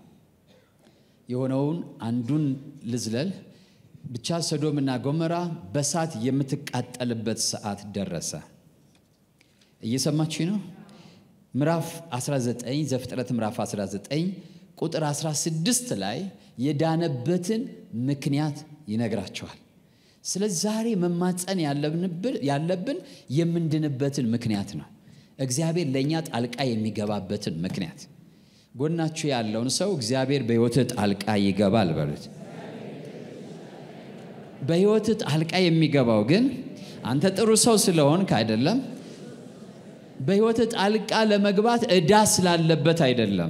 የሆነውን አንዱን ልዝለል ብቻ ሰዶምና ጎመራ በሳት የምትቃጠልበት ሰዓት ደረሰ። እየሰማች ነው። ምዕራፍ 19 ዘፍጥረት ምዕራፍ 19 ቁጥር 16 ላይ የዳነበትን ምክንያት ይነግራቸዋል። ስለዚህ ዛሬ መማፀን ያለብን የምንድንበትን ምክንያት ነው። እግዚአብሔር ለእኛ ጣልቃ የሚገባበትን ምክንያት። ጎናችሁ ያለውን ሰው እግዚአብሔር በሕይወትህ ጣልቃ ይገባል በሉት። በሕይወትህ ጣልቃ የሚገባው ግን አንተ ጥሩ ሰው ስለሆንክ አይደለም። በሕይወትህ ጣልቃ ለመግባት ዕዳ ስላለበት አይደለም።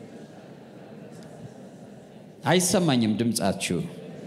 አይሰማኝም ድምፃችሁ?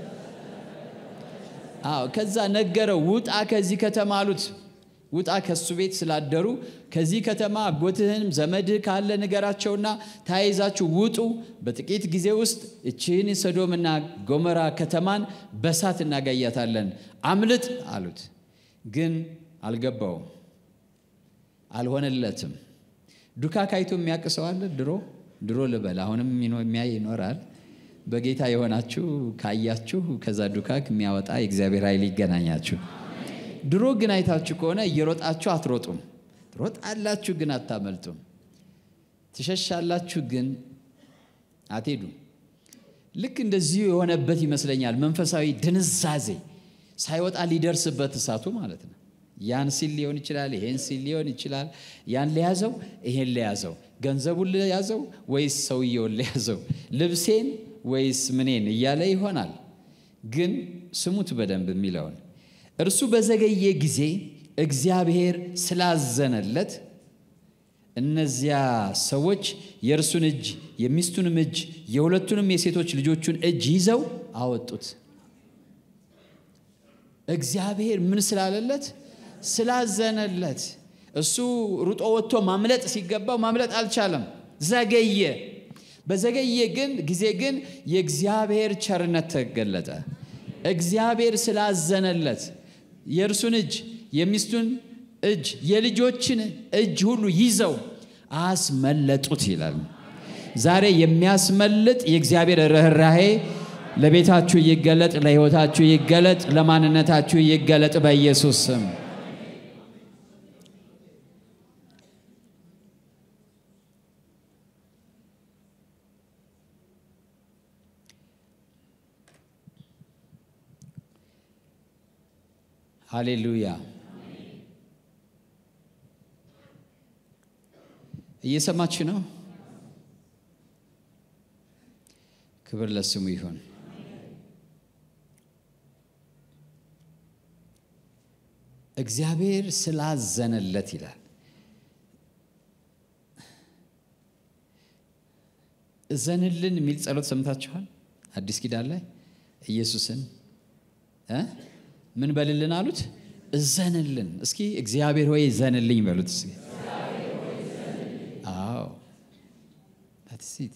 አዎ። ከዛ ነገረው፣ ውጣ ከዚህ ከተማ አሉት። ውጣ ከሱ ቤት ስላደሩ ከዚህ ከተማ አጎትህን ዘመድህ ካለ ንገራቸውና ተያይዛችሁ ውጡ። በጥቂት ጊዜ ውስጥ እችህን ሰዶምና ጎመራ ከተማን በሳት እናጋያታለን፣ አምልጥ አሉት። ግን አልገባውም፣ አልሆነለትም። ዱካ ካይቶ የሚያውቅ ሰው አለ? ድሮ ድሮ ልበል፣ አሁንም የሚያይ ይኖራል። በጌታ የሆናችሁ ካያችሁ ከዛ ዱካክ የሚያወጣ የእግዚአብሔር ኃይል ይገናኛችሁ። ድሮ ግን አይታችሁ ከሆነ እየሮጣችሁ አትሮጡም። ትሮጣላችሁ ግን አታመልጡም። ትሸሻላችሁ ግን አትሄዱም። ልክ እንደዚሁ የሆነበት ይመስለኛል። መንፈሳዊ ድንዛዜ ሳይወጣ ሊደርስበት እሳቱ ማለት ነው። ያን ሲል ሊሆን ይችላል፣ ይሄን ሲል ሊሆን ይችላል። ያን ለያዘው፣ ይሄን ለያዘው፣ ገንዘቡን ለያዘው ወይስ ሰውየውን ለያዘው፣ ልብሴን ወይስ ምኔን እያለ ይሆናል። ግን ስሙት በደንብ የሚለውን እርሱ በዘገየ ጊዜ እግዚአብሔር ስላዘነለት እነዚያ ሰዎች የእርሱን እጅ የሚስቱንም እጅ የሁለቱንም የሴቶች ልጆቹን እጅ ይዘው አወጡት። እግዚአብሔር ምን ስላለለት? ስላዘነለት። እሱ ሩጦ ወጥቶ ማምለጥ ሲገባው ማምለጥ አልቻለም፣ ዘገየ። በዘገየ ግን ጊዜ ግን የእግዚአብሔር ቸርነት ተገለጠ። እግዚአብሔር ስላዘነለት የእርሱን እጅ የሚስቱን እጅ የልጆችን እጅ ሁሉ ይዘው አስመለጡት ይላል። ዛሬ የሚያስመልጥ የእግዚአብሔር ርኅራሄ ለቤታችሁ ይገለጥ፣ ለሕይወታችሁ ይገለጥ፣ ለማንነታችሁ ይገለጥ በኢየሱስ ስም። ሃሌሉያ። እየሰማች ነው። ክብር ለስሙ ይሁን። እግዚአብሔር ስላዘነለት ይላል። እዘንልን የሚል ጸሎት ሰምታችኋል? አዲስ ኪዳን ላይ ኢየሱስን እ ምን በልልን አሉት? እዘንልን። እስኪ እግዚአብሔር ሆይ እዘንልኝ በሉት እስኪ። አዎ ታትሲት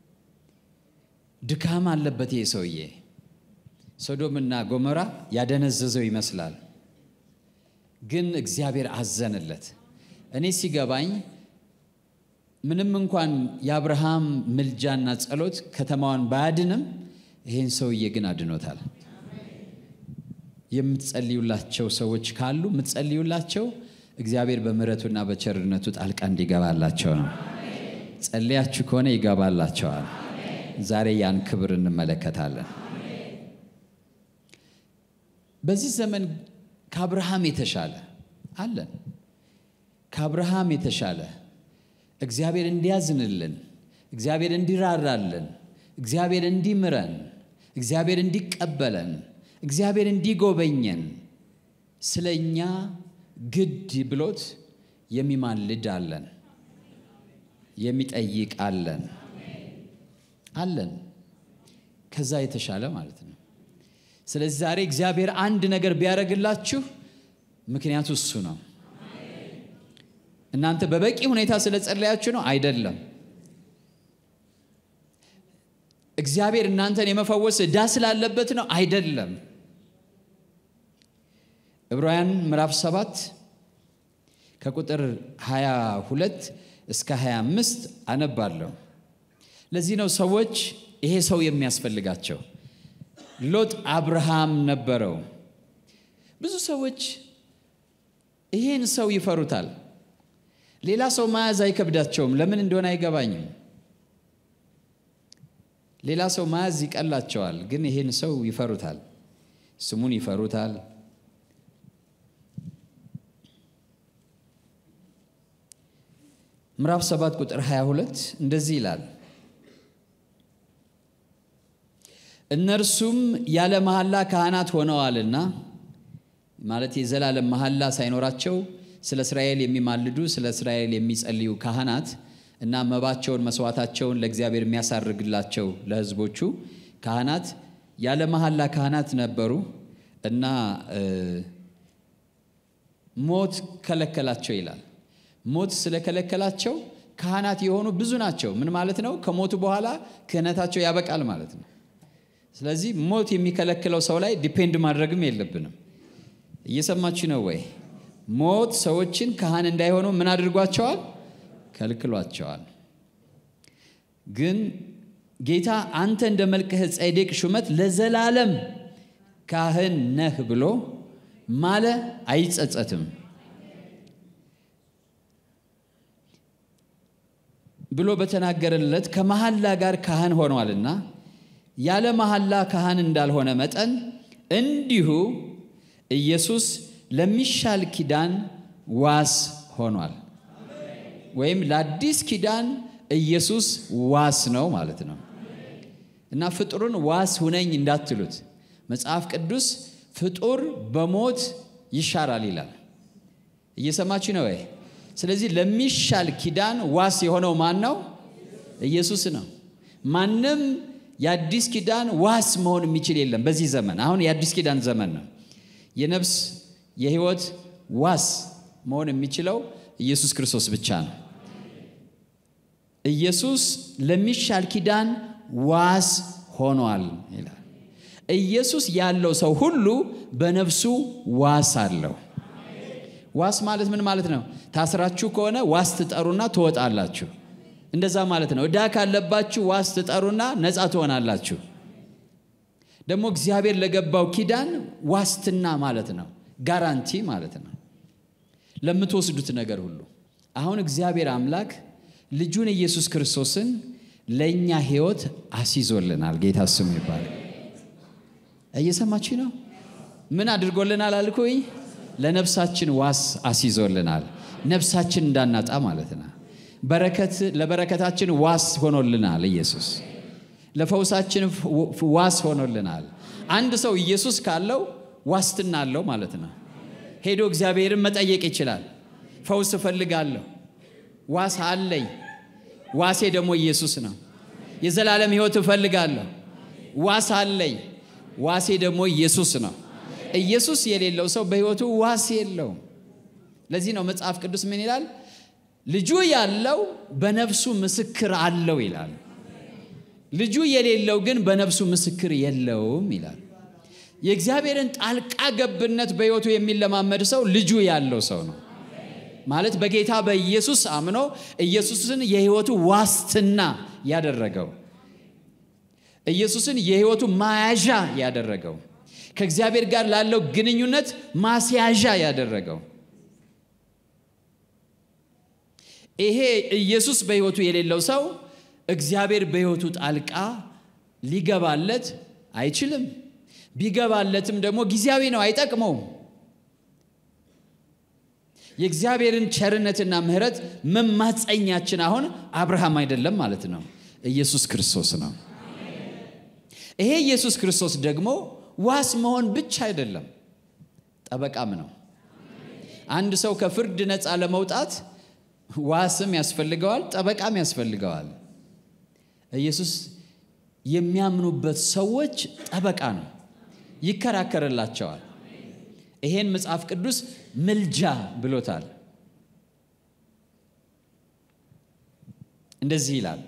ድካም አለበት ይሄ ሰውዬ። ሶዶምና ጎሞራ ያደነዘዘው ይመስላል፣ ግን እግዚአብሔር አዘንለት። እኔ ሲገባኝ ምንም እንኳን የአብርሃም ምልጃና ጸሎት ከተማዋን ባያድንም ይህን ሰውዬ ግን አድኖታል። የምትጸልዩላቸው ሰዎች ካሉ የምትጸልዩላቸው እግዚአብሔር በምሕረቱና በቸርነቱ ጣልቃ እንዲገባላቸው ነው። ጸልያችሁ ከሆነ ይገባላቸዋል። ዛሬ ያን ክብር እንመለከታለን። በዚህ ዘመን ከአብርሃም የተሻለ አለን። ከአብርሃም የተሻለ እግዚአብሔር እንዲያዝንልን፣ እግዚአብሔር እንዲራራልን፣ እግዚአብሔር እንዲምረን፣ እግዚአብሔር እንዲቀበለን፣ እግዚአብሔር እንዲጎበኘን ስለ እኛ ግድ ብሎት የሚማልድ አለን፣ የሚጠይቅ አለን አለን ከዛ የተሻለ ማለት ነው። ስለዚህ ዛሬ እግዚአብሔር አንድ ነገር ቢያደርግላችሁ ምክንያቱ እሱ ነው። እናንተ በበቂ ሁኔታ ስለጸለያችሁ ነው አይደለም። እግዚአብሔር እናንተን የመፈወስ ዕዳ ስላለበት ነው አይደለም። ዕብራውያን ምዕራፍ 7 ከቁጥር 22 እስከ 25 አነባለሁ። ለዚህ ነው ሰዎች ይሄ ሰው የሚያስፈልጋቸው። ሎጥ አብርሃም ነበረው። ብዙ ሰዎች ይህን ሰው ይፈሩታል። ሌላ ሰው መያዝ አይከብዳቸውም። ለምን እንደሆነ አይገባኝም። ሌላ ሰው መያዝ ይቀላቸዋል፣ ግን ይህን ሰው ይፈሩታል። ስሙን ይፈሩታል። ምዕራፍ 7 ቁጥር 22 እንደዚህ ይላል እነርሱም ያለ መሐላ ካህናት ሆነዋልና ማለት የዘላለም መሐላ ሳይኖራቸው ስለ እስራኤል የሚማልዱ ስለ እስራኤል የሚጸልዩ ካህናት እና መባቸውን መስዋዕታቸውን ለእግዚአብሔር የሚያሳርግላቸው ለሕዝቦቹ ካህናት ያለ መሐላ ካህናት ነበሩ እና ሞት ከለከላቸው ይላል። ሞት ስለከለከላቸው ካህናት የሆኑ ብዙ ናቸው። ምን ማለት ነው? ከሞቱ በኋላ ክህነታቸው ያበቃል ማለት ነው። ስለዚህ ሞት የሚከለክለው ሰው ላይ ዲፔንድ ማድረግም የለብንም። እየሰማችሁ ነው ወይ? ሞት ሰዎችን ካህን እንዳይሆኑ ምን አድርጓቸዋል? ከልክሏቸዋል። ግን ጌታ አንተ እንደ መልከ ጼዴቅ ሹመት ለዘላለም ካህን ነህ ብሎ ማለ አይጸጸትም ብሎ በተናገረለት ከመሐላ ጋር ካህን ሆኗልና ያለ መሐላ ካህን እንዳልሆነ መጠን እንዲሁ ኢየሱስ ለሚሻል ኪዳን ዋስ ሆኗል። ወይም ለአዲስ ኪዳን ኢየሱስ ዋስ ነው ማለት ነው። እና ፍጡርን ዋስ ሁነኝ እንዳትሉት መጽሐፍ ቅዱስ ፍጡር በሞት ይሻራል ይላል። እየሰማችሁ ነው ወይ? ስለዚህ ለሚሻል ኪዳን ዋስ የሆነው ማን ነው? ኢየሱስ ነው። ማንም የአዲስ ኪዳን ዋስ መሆን የሚችል የለም በዚህ ዘመን። አሁን የአዲስ ኪዳን ዘመን ነው። የነፍስ የሕይወት ዋስ መሆን የሚችለው ኢየሱስ ክርስቶስ ብቻ ነው። ኢየሱስ ለሚሻል ኪዳን ዋስ ሆኗል ይላል። ኢየሱስ ያለው ሰው ሁሉ በነፍሱ ዋስ አለው። ዋስ ማለት ምን ማለት ነው? ታስራችሁ ከሆነ ዋስ ትጠሩና ትወጣላችሁ። እንደዛ ማለት ነው። ዕዳ ካለባችሁ ዋስ ትጠሩና ነፃ ትሆናላችሁ። ደግሞ እግዚአብሔር ለገባው ኪዳን ዋስትና ማለት ነው። ጋራንቲ ማለት ነው ለምትወስዱት ነገር ሁሉ። አሁን እግዚአብሔር አምላክ ልጁን ኢየሱስ ክርስቶስን ለእኛ ሕይወት አስይዞልናል። ጌታ ስሙ ይባላል። እየሰማችሁ ነው? ምን አድርጎልናል አልኩኝ? ለነፍሳችን ዋስ አስይዞልናል። ነፍሳችን እንዳናጣ ማለት ነው። በረከት ለበረከታችን ዋስ ሆኖልናል። ኢየሱስ ለፈውሳችን ዋስ ሆኖልናል። አንድ ሰው ኢየሱስ ካለው ዋስትና አለው ማለት ነው። ሄዶ እግዚአብሔርን መጠየቅ ይችላል። ፈውስ እፈልጋለሁ፣ ዋስ አለኝ። ዋሴ ደግሞ ኢየሱስ ነው። የዘላለም ሕይወት እፈልጋለሁ፣ ዋስ አለኝ። ዋሴ ደግሞ ኢየሱስ ነው። ኢየሱስ የሌለው ሰው በሕይወቱ ዋስ የለውም። ለዚህ ነው መጽሐፍ ቅዱስ ምን ይላል? ልጁ ያለው በነፍሱ ምስክር አለው ይላል። ልጁ የሌለው ግን በነፍሱ ምስክር የለውም ይላል። የእግዚአብሔርን ጣልቃ ገብነት በሕይወቱ የሚለማመድ ሰው ልጁ ያለው ሰው ነው ማለት በጌታ በኢየሱስ አምኖ ኢየሱስን የሕይወቱ ዋስትና ያደረገው ኢየሱስን የሕይወቱ ማያዣ ያደረገው ከእግዚአብሔር ጋር ላለው ግንኙነት ማስያዣ ያደረገው ይሄ ኢየሱስ በሕይወቱ የሌለው ሰው እግዚአብሔር በሕይወቱ ጣልቃ ሊገባለት አይችልም። ቢገባለትም ደግሞ ጊዜያዊ ነው፣ አይጠቅመውም። የእግዚአብሔርን ቸርነትና ምሕረት መማፀኛችን አሁን አብርሃም አይደለም ማለት ነው፣ ኢየሱስ ክርስቶስ ነው። ይሄ ኢየሱስ ክርስቶስ ደግሞ ዋስ መሆን ብቻ አይደለም፣ ጠበቃም ነው። አንድ ሰው ከፍርድ ነፃ ለመውጣት ዋስም ያስፈልገዋል፣ ጠበቃም ያስፈልገዋል። ኢየሱስ የሚያምኑበት ሰዎች ጠበቃ ነው፣ ይከራከርላቸዋል። ይሄን መጽሐፍ ቅዱስ ምልጃ ብሎታል። እንደዚህ ይላል፣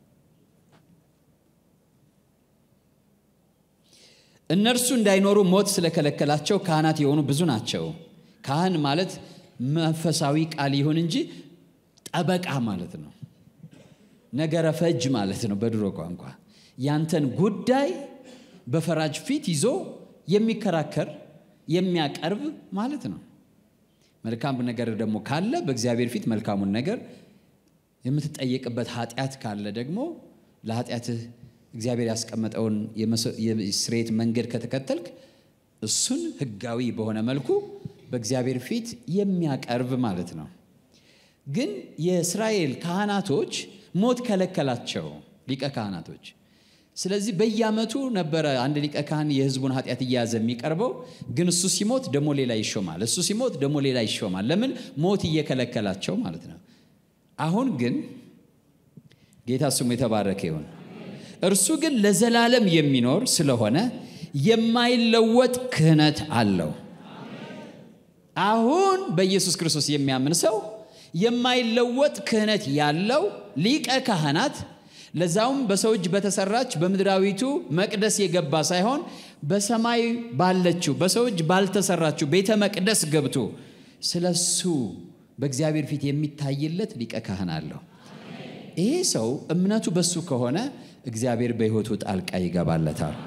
እነርሱ እንዳይኖሩ ሞት ስለከለከላቸው ካህናት የሆኑ ብዙ ናቸው። ካህን ማለት መንፈሳዊ ቃል ይሁን እንጂ ጠበቃ ማለት ነው። ነገረ ፈጅ ማለት ነው በድሮ ቋንቋ። ያንተን ጉዳይ በፈራጅ ፊት ይዞ የሚከራከር የሚያቀርብ ማለት ነው። መልካም ነገር ደግሞ ካለ በእግዚአብሔር ፊት መልካሙን ነገር የምትጠየቅበት ኃጢአት ካለ ደግሞ ለኃጢአትህ እግዚአብሔር ያስቀመጠውን የስርየት መንገድ ከተከተልክ እሱን ሕጋዊ በሆነ መልኩ በእግዚአብሔር ፊት የሚያቀርብ ማለት ነው። ግን የእስራኤል ካህናቶች ሞት ከለከላቸው፣ ሊቀ ካህናቶች። ስለዚህ በየዓመቱ ነበረ አንድ ሊቀ ካህን የሕዝቡን ኃጢአት እየያዘ የሚቀርበው። ግን እሱ ሲሞት ደግሞ ሌላ ይሾማል፣ እሱ ሲሞት ደግሞ ሌላ ይሾማል። ለምን? ሞት እየከለከላቸው ማለት ነው። አሁን ግን ጌታ ስሙ የተባረከ ይሁን። እርሱ ግን ለዘላለም የሚኖር ስለሆነ የማይለወጥ ክህነት አለው። አሁን በኢየሱስ ክርስቶስ የሚያምን ሰው የማይለወጥ ክህነት ያለው ሊቀ ካህናት ለዛውም በሰው እጅ በተሰራች በምድራዊቱ መቅደስ የገባ ሳይሆን በሰማይ ባለችው በሰው እጅ ባልተሰራችው ቤተ መቅደስ ገብቶ ስለ እሱ በእግዚአብሔር ፊት የሚታይለት ሊቀ ካህን አለው። ይሄ ሰው እምነቱ በሱ ከሆነ እግዚአብሔር በሕይወቱ ጣልቃ ይገባለታል።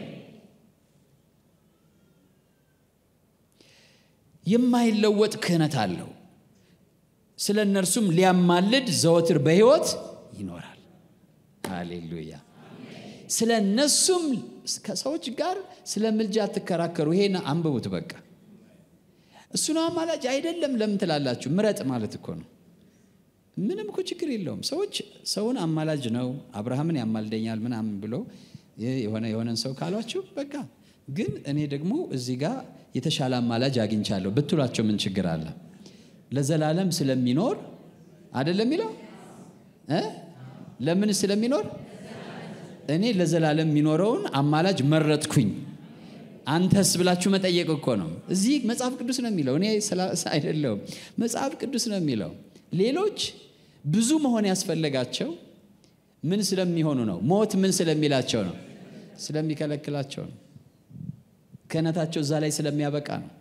የማይለወጥ ክህነት አለው። ስለ እነርሱም ሊያማልድ ዘወትር በሕይወት ይኖራል። ሃሌሉያ። ስለ እነሱም ከሰዎች ጋር ስለ ምልጃ አትከራከሩ። ይሄን አንብቡት። በቃ እሱ ነው አማላጅ አይደለም ለምን ትላላችሁ? ምረጥ ማለት እኮ ነው። ምንም እኮ ችግር የለውም። ሰዎች ሰውን አማላጅ ነው አብርሃምን ያማልደኛል ምናምን ብሎ የሆነ የሆነን ሰው ካሏችሁ በቃ ግን እኔ ደግሞ እዚህ ጋር የተሻለ አማላጅ አግኝቻለሁ ብትሏቸው ምን ችግር አለ? ለዘላለም ስለሚኖር አይደለም የሚለው እ ለምን ስለሚኖር እኔ ለዘላለም የሚኖረውን አማላጅ መረጥኩኝ። አንተስ ብላችሁ መጠየቅ እኮ ነው። እዚህ መጽሐፍ ቅዱስ ነው የሚለው፣ እኔ አይደለሁም። መጽሐፍ ቅዱስ ነው የሚለው። ሌሎች ብዙ መሆን ያስፈለጋቸው ምን ስለሚሆኑ ነው? ሞት ምን ስለሚላቸው ነው? ስለሚከለክላቸው ነው። ክህነታቸው እዛ ላይ ስለሚያበቃ ነው።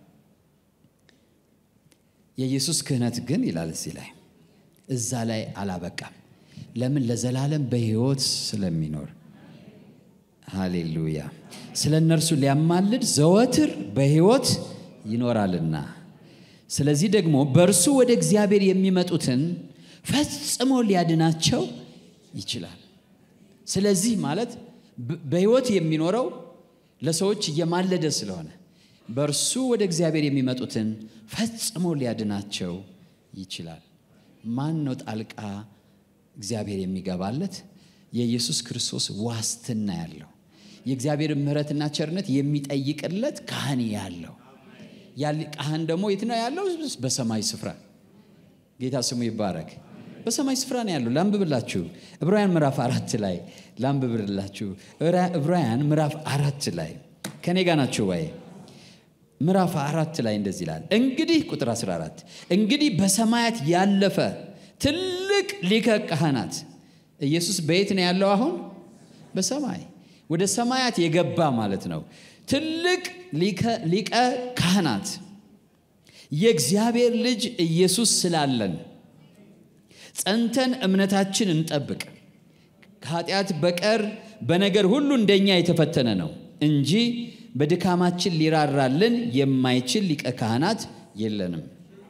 የኢየሱስ ክህነት ግን ይላል እዚህ ላይ እዛ ላይ አላበቃም። ለምን? ለዘላለም በሕይወት ስለሚኖር ሃሌሉያ። ስለ እነርሱ ሊያማልድ ዘወትር በሕይወት ይኖራልና፣ ስለዚህ ደግሞ በእርሱ ወደ እግዚአብሔር የሚመጡትን ፈጽሞ ሊያድናቸው ይችላል። ስለዚህ ማለት በሕይወት የሚኖረው ለሰዎች እየማለደ ስለሆነ በእርሱ ወደ እግዚአብሔር የሚመጡትን ፈጽሞ ሊያድናቸው ይችላል። ማን ነው ጣልቃ እግዚአብሔር የሚገባለት? የኢየሱስ ክርስቶስ ዋስትና ያለው የእግዚአብሔር ምሕረትና ቸርነት የሚጠይቅለት ካህን ያለው ካህን ደግሞ የት ነው ያለው? በሰማይ ስፍራ። ጌታ ስሙ ይባረክ። በሰማይ ስፍራ ነው ያለው። ላንብብላችሁ ዕብራውያን ምዕራፍ አራት ላይ ላንብብላችሁ። ዕብራውያን ምዕራፍ አራት ላይ ከኔ ጋር ናችሁ ወይ? ምዕራፍ አራት ላይ እንደዚህ ይላል። እንግዲህ ቁጥር 14 እንግዲህ በሰማያት ያለፈ ትልቅ ሊቀ ካህናት ኢየሱስ በየት ነው ያለው? አሁን በሰማይ ወደ ሰማያት የገባ ማለት ነው። ትልቅ ሊቀ ካህናት የእግዚአብሔር ልጅ ኢየሱስ ስላለን ጸንተን እምነታችን እንጠብቅ። ከኃጢአት በቀር በነገር ሁሉ እንደኛ የተፈተነ ነው እንጂ በድካማችን ሊራራልን የማይችል ሊቀ ካህናት የለንም።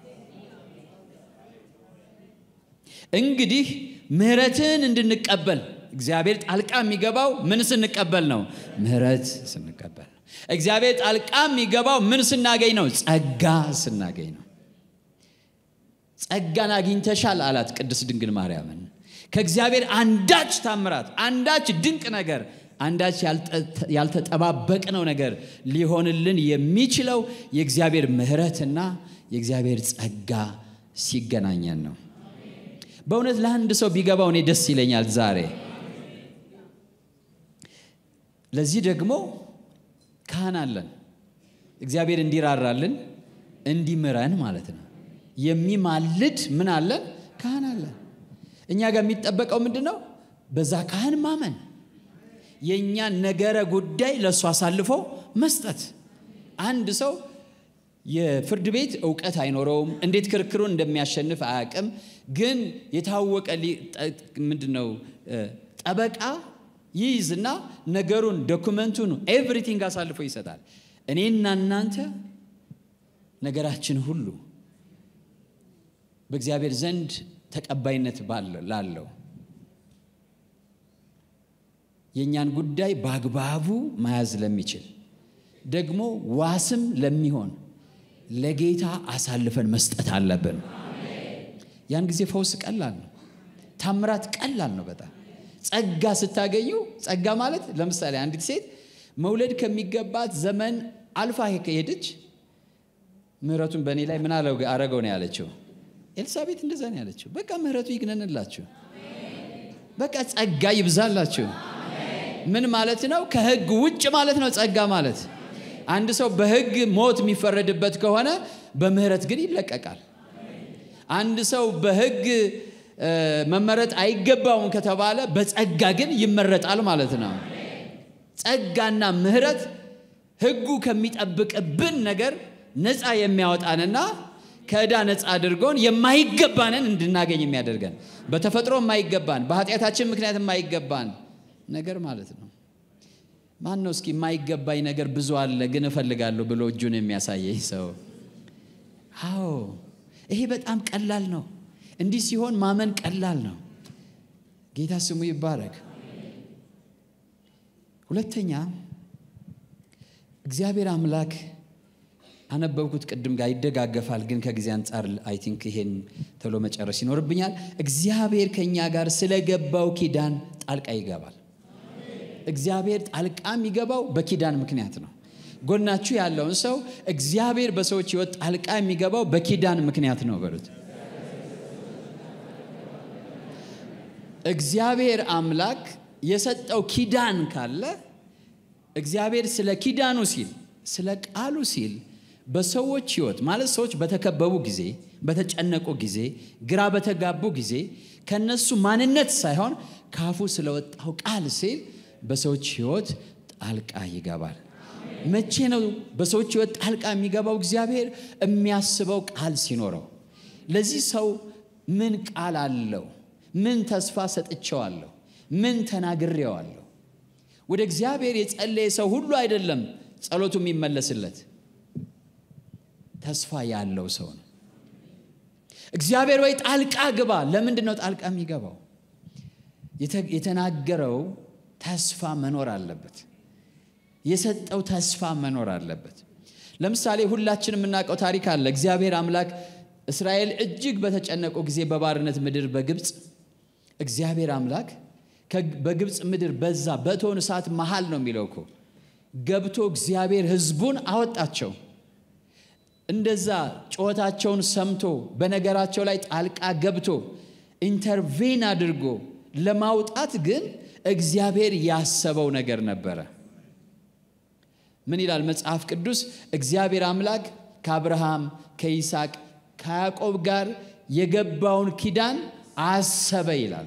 እንግዲህ ምሕረትን እንድንቀበል እግዚአብሔር ጣልቃ የሚገባው ምን ስንቀበል ነው? ምሕረት ስንቀበል ነው። እግዚአብሔር ጣልቃ የሚገባው ምን ስናገኝ ነው? ጸጋ ስናገኝ ነው። ጸጋን አግኝተሻል አላት ቅድስት ድንግል ማርያምን። ከእግዚአብሔር አንዳች ታምራት፣ አንዳች ድንቅ ነገር፣ አንዳች ያልተጠባበቅነው ነገር ሊሆንልን የሚችለው የእግዚአብሔር ምሕረትና የእግዚአብሔር ጸጋ ሲገናኘን ነው። በእውነት ለአንድ ሰው ቢገባው እኔ ደስ ይለኛል ዛሬ። ለዚህ ደግሞ ካህን አለን። እግዚአብሔር እንዲራራልን እንዲምረን ማለት ነው። የሚማልድ ምን አለን? ካህን አለን። እኛ ጋር የሚጠበቀው ምንድን ነው? በዛ ካህን ማመን፣ የእኛን ነገረ ጉዳይ ለእሱ አሳልፎ መስጠት። አንድ ሰው የፍርድ ቤት እውቀት አይኖረውም፣ እንዴት ክርክሩን እንደሚያሸንፍ አያውቅም። ግን የታወቀ ምንድን ነው ጠበቃ ይይዝና ነገሩን ዶኩመንቱን ኤቭሪቲንግ አሳልፎ ይሰጣል። እኔና እናንተ ነገራችን ሁሉ በእግዚአብሔር ዘንድ ተቀባይነት ላለው የእኛን ጉዳይ በአግባቡ መያዝ ለሚችል ደግሞ ዋስም ለሚሆን ለጌታ አሳልፈን መስጠት አለብን። ያን ጊዜ ፈውስ ቀላል ነው። ታምራት ቀላል ነው በጣም ጸጋ ስታገኙ ጸጋ ማለት ለምሳሌ አንዲት ሴት መውለድ ከሚገባት ዘመን አልፋ ከሄደች ምሕረቱን በእኔ ላይ ምን አረገው ነው ያለችው። ኤልሳቤት እንደዛ ነው ያለችው። በቃ ምሕረቱ ይግነንላችሁ፣ በቃ ጸጋ ይብዛላችሁ። ምን ማለት ነው? ከሕግ ውጭ ማለት ነው ጸጋ ማለት። አንድ ሰው በሕግ ሞት የሚፈረድበት ከሆነ በምሕረት ግን ይለቀቃል። አንድ ሰው በሕግ መመረጥ አይገባውም ከተባለ በጸጋ ግን ይመረጣል ማለት ነው። ጸጋና ምሕረት ሕጉ ከሚጠብቅብን ነገር ነፃ የሚያወጣንና ከዕዳ ነፃ አድርጎን የማይገባንን እንድናገኝ የሚያደርገን በተፈጥሮ የማይገባን በኃጢአታችን ምክንያት የማይገባን ነገር ማለት ነው። ማን ነው እስኪ የማይገባኝ ነገር ብዙ አለ ግን እፈልጋለሁ ብሎ እጁን የሚያሳየኝ ሰው? አዎ ይሄ በጣም ቀላል ነው። እንዲህ ሲሆን ማመን ቀላል ነው። ጌታ ስሙ ይባረክ። ሁለተኛ እግዚአብሔር አምላክ አነበብኩት ቅድም ጋር ይደጋገፋል፣ ግን ከጊዜ አንጻር አይ ቲንክ ይሄን ቶሎ መጨረስ ይኖርብኛል። እግዚአብሔር ከእኛ ጋር ስለገባው ኪዳን ጣልቃ ይገባል። እግዚአብሔር ጣልቃ የሚገባው በኪዳን ምክንያት ነው። ጎናችሁ ያለውን ሰው እግዚአብሔር በሰዎች ሕይወት ጣልቃ የሚገባው በኪዳን ምክንያት ነው በሉት። እግዚአብሔር አምላክ የሰጠው ኪዳን ካለ እግዚአብሔር ስለ ኪዳኑ ሲል ስለ ቃሉ ሲል በሰዎች ሕይወት ማለት ሰዎች በተከበቡ ጊዜ፣ በተጨነቁ ጊዜ፣ ግራ በተጋቡ ጊዜ ከነሱ ማንነት ሳይሆን ካፉ ስለወጣው ቃል ሲል በሰዎች ሕይወት ጣልቃ ይገባል። መቼ ነው በሰዎች ሕይወት ጣልቃ የሚገባው? እግዚአብሔር የሚያስበው ቃል ሲኖረው። ለዚህ ሰው ምን ቃል አለው? ምን ተስፋ ሰጥቼዋለሁ? ምን ተናግሬዋለሁ? ወደ እግዚአብሔር የጸለየ ሰው ሁሉ አይደለም ጸሎቱ የሚመለስለት ተስፋ ያለው ሰው ነው። እግዚአብሔር ወይ ጣልቃ ግባ። ለምንድን ነው ጣልቃ የሚገባው? የተናገረው ተስፋ መኖር አለበት። የሰጠው ተስፋ መኖር አለበት። ለምሳሌ ሁላችን የምናውቀው ታሪክ አለ። እግዚአብሔር አምላክ እስራኤል እጅግ በተጨነቁ ጊዜ በባርነት ምድር በግብፅ እግዚአብሔር አምላክ በግብፅ ምድር በዛ በእቶን እሳት መሃል ነው የሚለው እኮ ገብቶ እግዚአብሔር ሕዝቡን አወጣቸው። እንደዛ ጩኸታቸውን ሰምቶ በነገራቸው ላይ ጣልቃ ገብቶ ኢንተርቬን አድርጎ ለማውጣት ግን እግዚአብሔር ያሰበው ነገር ነበረ። ምን ይላል መጽሐፍ ቅዱስ? እግዚአብሔር አምላክ ከአብርሃም ከይስሐቅ ከያዕቆብ ጋር የገባውን ኪዳን አሰበ ይላል።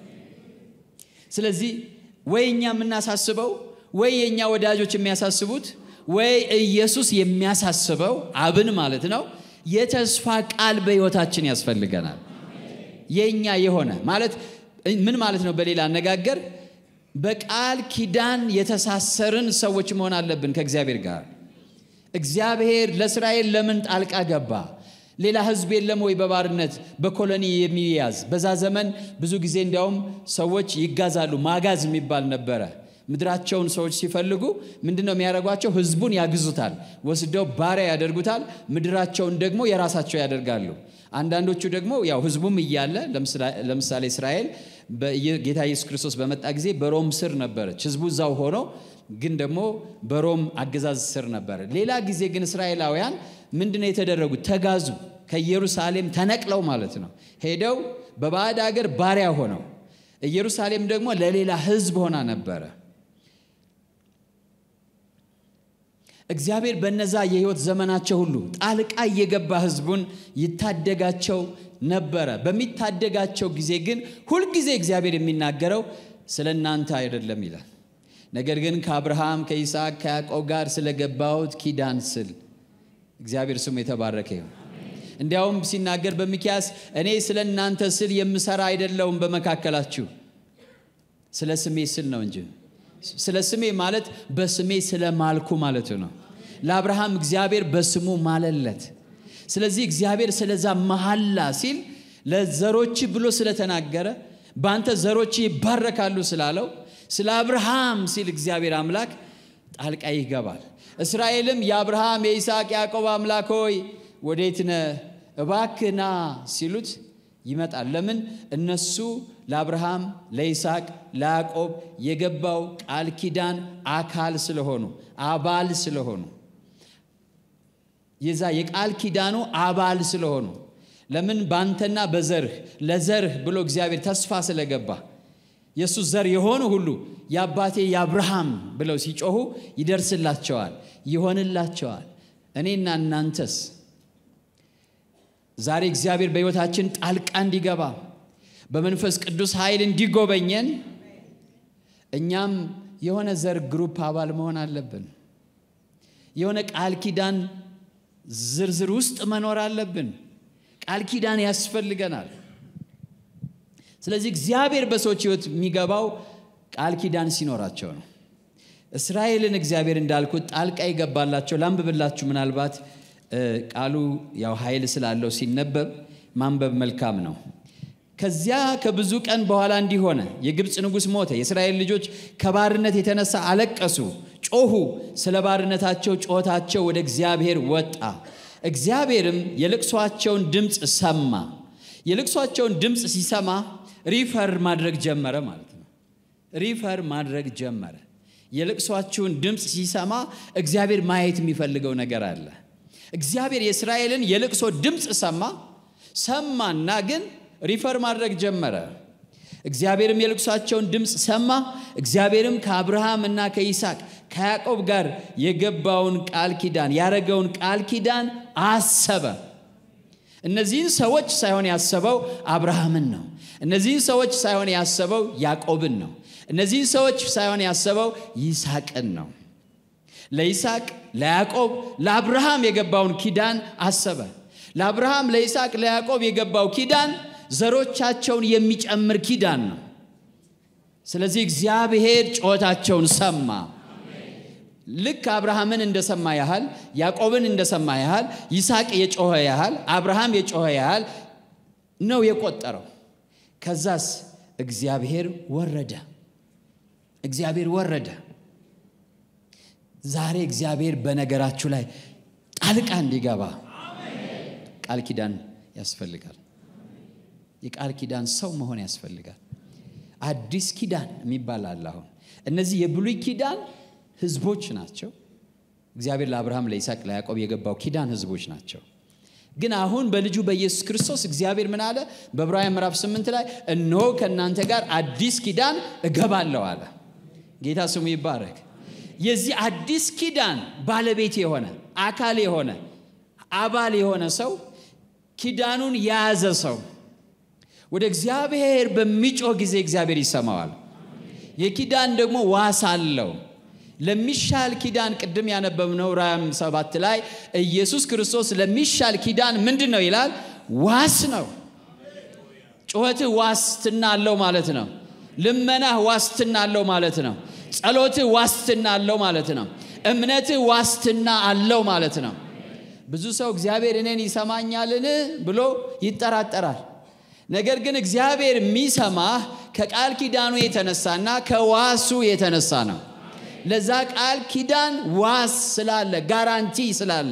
ስለዚህ ወይ እኛ የምናሳስበው ወይ የእኛ ወዳጆች የሚያሳስቡት ወይ ኢየሱስ የሚያሳስበው አብን ማለት ነው። የተስፋ ቃል በሕይወታችን ያስፈልገናል። የእኛ የሆነ ማለት ምን ማለት ነው? በሌላ አነጋገር በቃል ኪዳን የተሳሰርን ሰዎች መሆን አለብን ከእግዚአብሔር ጋር። እግዚአብሔር ለእስራኤል ለምን ጣልቃ ገባ? ሌላ ሕዝብ የለም ወይ በባርነት በኮሎኒ የሚያዝ? በዛ ዘመን ብዙ ጊዜ እንዲያውም ሰዎች ይጋዛሉ። ማጋዝ የሚባል ነበረ። ምድራቸውን ሰዎች ሲፈልጉ ምንድን ነው የሚያደርጓቸው? ሕዝቡን ያግዙታል፣ ወስደው ባሪያ ያደርጉታል። ምድራቸውን ደግሞ የራሳቸው ያደርጋሉ። አንዳንዶቹ ደግሞ ያው ሕዝቡም እያለ ለምሳሌ እስራኤል ጌታ ኢየሱስ ክርስቶስ በመጣ ጊዜ በሮም ስር ነበረች። ሕዝቡ እዛው ሆኖ ግን ደግሞ በሮም አገዛዝ ስር ነበረ። ሌላ ጊዜ ግን እስራኤላውያን ምንድን ነው የተደረጉት? ተጋዙ። ከኢየሩሳሌም ተነቅለው ማለት ነው ሄደው በባዕድ አገር ባሪያ ሆነው፣ ኢየሩሳሌም ደግሞ ለሌላ ሕዝብ ሆና ነበረ። እግዚአብሔር በነዛ የህይወት ዘመናቸው ሁሉ ጣልቃ እየገባ ህዝቡን ይታደጋቸው ነበረ። በሚታደጋቸው ጊዜ ግን ሁልጊዜ እግዚአብሔር የሚናገረው ስለ እናንተ አይደለም ይላል። ነገር ግን ከአብርሃም ከይስሐቅ፣ ከያዕቆብ ጋር ስለገባሁት ኪዳን ስል እግዚአብሔር ስሙ የተባረከ ይሁን። እንዲያውም ሲናገር በሚኪያስ እኔ ስለ እናንተ ስል የምሰራ አይደለውም በመካከላችሁ ስለ ስሜ ስል ነው እንጂ ስለ ስሜ ማለት በስሜ ስለ ማልኩ ማለቱ ነው። ለአብርሃም እግዚአብሔር በስሙ ማለለት። ስለዚህ እግዚአብሔር ስለዛ መሐላ ሲል ለዘሮች ብሎ ስለተናገረ በአንተ ዘሮች ይባረካሉ ስላለው ስለ አብርሃም ሲል እግዚአብሔር አምላክ ጣልቃ ይገባል። እስራኤልም የአብርሃም የይስሐቅ ያዕቆብ አምላክ ሆይ ወዴት ነህ? እባክህ ና ሲሉት ይመጣል። ለምን? እነሱ ለአብርሃም ለይስሐቅ ለያዕቆብ የገባው ቃል ኪዳን አካል ስለሆኑ አባል ስለሆኑ የዛ የቃል ኪዳኑ አባል ስለሆኑ ለምን ባንተና በዘርህ ለዘርህ ብሎ እግዚአብሔር ተስፋ ስለገባ የእሱ ዘር የሆኑ ሁሉ የአባቴ የአብርሃም ብለው ሲጮሁ ይደርስላቸዋል፣ ይሆንላቸዋል። እኔና እናንተስ ዛሬ እግዚአብሔር በሕይወታችን ጣልቃ እንዲገባ በመንፈስ ቅዱስ ኃይል እንዲጎበኘን እኛም የሆነ ዘር ግሩፕ አባል መሆን አለብን። የሆነ ቃል ኪዳን ዝርዝር ውስጥ መኖር አለብን። ቃል ኪዳን ያስፈልገናል። ስለዚህ እግዚአብሔር በሰዎች ሕይወት የሚገባው ቃል ኪዳን ሲኖራቸው ነው። እስራኤልን እግዚአብሔር እንዳልኩት ጣልቃ ይገባላቸው። ላንብብላችሁ። ምናልባት ቃሉ ያው ኃይል ስላለው ሲነበብ ማንበብ መልካም ነው። ከዚያ ከብዙ ቀን በኋላ እንዲህ ሆነ፣ የግብፅ ንጉሥ ሞተ። የእስራኤል ልጆች ከባርነት የተነሳ አለቀሱ፣ ጮሁ። ስለ ባርነታቸው ጮኸታቸው ወደ እግዚአብሔር ወጣ። እግዚአብሔርም የልቅሷቸውን ድምፅ ሰማ። የልቅሷቸውን ድምፅ ሲሰማ ሪፈር ማድረግ ጀመረ ማለት ነው። ሪፈር ማድረግ ጀመረ። የልቅሷችሁን ድምፅ ሲሰማ እግዚአብሔር ማየት የሚፈልገው ነገር አለ። እግዚአብሔር የእስራኤልን የልቅሶ ድምፅ ሰማ። ሰማና ግን ሪፈር ማድረግ ጀመረ። እግዚአብሔርም የልቅሷቸውን ድምፅ ሰማ። እግዚአብሔርም ከአብርሃም እና ከይስሐቅ ከያዕቆብ ጋር የገባውን ቃል ኪዳን ያረገውን ቃል ኪዳን አሰበ። እነዚህን ሰዎች ሳይሆን ያሰበው አብርሃምን ነው። እነዚህን ሰዎች ሳይሆን ያሰበው ያዕቆብን ነው። እነዚህን ሰዎች ሳይሆን ያሰበው ይስሐቅን ነው። ለይስሐቅ፣ ለያዕቆብ፣ ለአብርሃም የገባውን ኪዳን አሰበ። ለአብርሃም፣ ለይስሐቅ፣ ለያዕቆብ የገባው ኪዳን ዘሮቻቸውን የሚጨምር ኪዳን ነው። ስለዚህ እግዚአብሔር ጩኸታቸውን ሰማ። ልክ አብርሃምን እንደሰማ ያህል ያዕቆብን እንደሰማ ያህል ይስሐቅ የጮኸ ያህል አብርሃም የጮኸ ያህል ነው የቆጠረው። ከዛስ እግዚአብሔር ወረደ። እግዚአብሔር ወረደ። ዛሬ እግዚአብሔር በነገራችሁ ላይ ጣልቃ እንዲገባ ቃል ኪዳን ያስፈልጋል። የቃል ኪዳን ሰው መሆን ያስፈልጋል። አዲስ ኪዳን የሚባል አለ። አሁን እነዚህ የብሉይ ኪዳን ህዝቦች ናቸው። እግዚአብሔር ለአብርሃም፣ ለይስሐቅ፣ ለያዕቆብ የገባው ኪዳን ህዝቦች ናቸው። ግን አሁን በልጁ በኢየሱስ ክርስቶስ እግዚአብሔር ምን አለ? በዕብራውያን ምዕራፍ 8 ላይ እነሆ ከእናንተ ጋር አዲስ ኪዳን እገባለሁ አለ። ጌታ ስሙ ይባረክ። የዚህ አዲስ ኪዳን ባለቤት የሆነ አካል የሆነ አባል የሆነ ሰው ኪዳኑን የያዘ ሰው ወደ እግዚአብሔር በሚጮህ ጊዜ እግዚአብሔር ይሰማዋል። የኪዳን ደግሞ ዋስ አለው። ለሚሻል ኪዳን ቅድም ያነበብነው ራም ሰባት ላይ ኢየሱስ ክርስቶስ ለሚሻል ኪዳን ምንድን ነው ይላል? ዋስ ነው። ጩኸትህ ዋስትና አለው ማለት ነው። ልመናህ ዋስትና አለው ማለት ነው። ጸሎትህ ዋስትና አለው ማለት ነው። እምነትህ ዋስትና አለው ማለት ነው። ብዙ ሰው እግዚአብሔር እኔን ይሰማኛልን ብሎ ይጠራጠራል። ነገር ግን እግዚአብሔር የሚሰማህ ከቃል ኪዳኑ የተነሳና ከዋሱ የተነሳ ነው። ለዛ ቃል ኪዳን ዋስ ስላለ ጋራንቲ ስላለ፣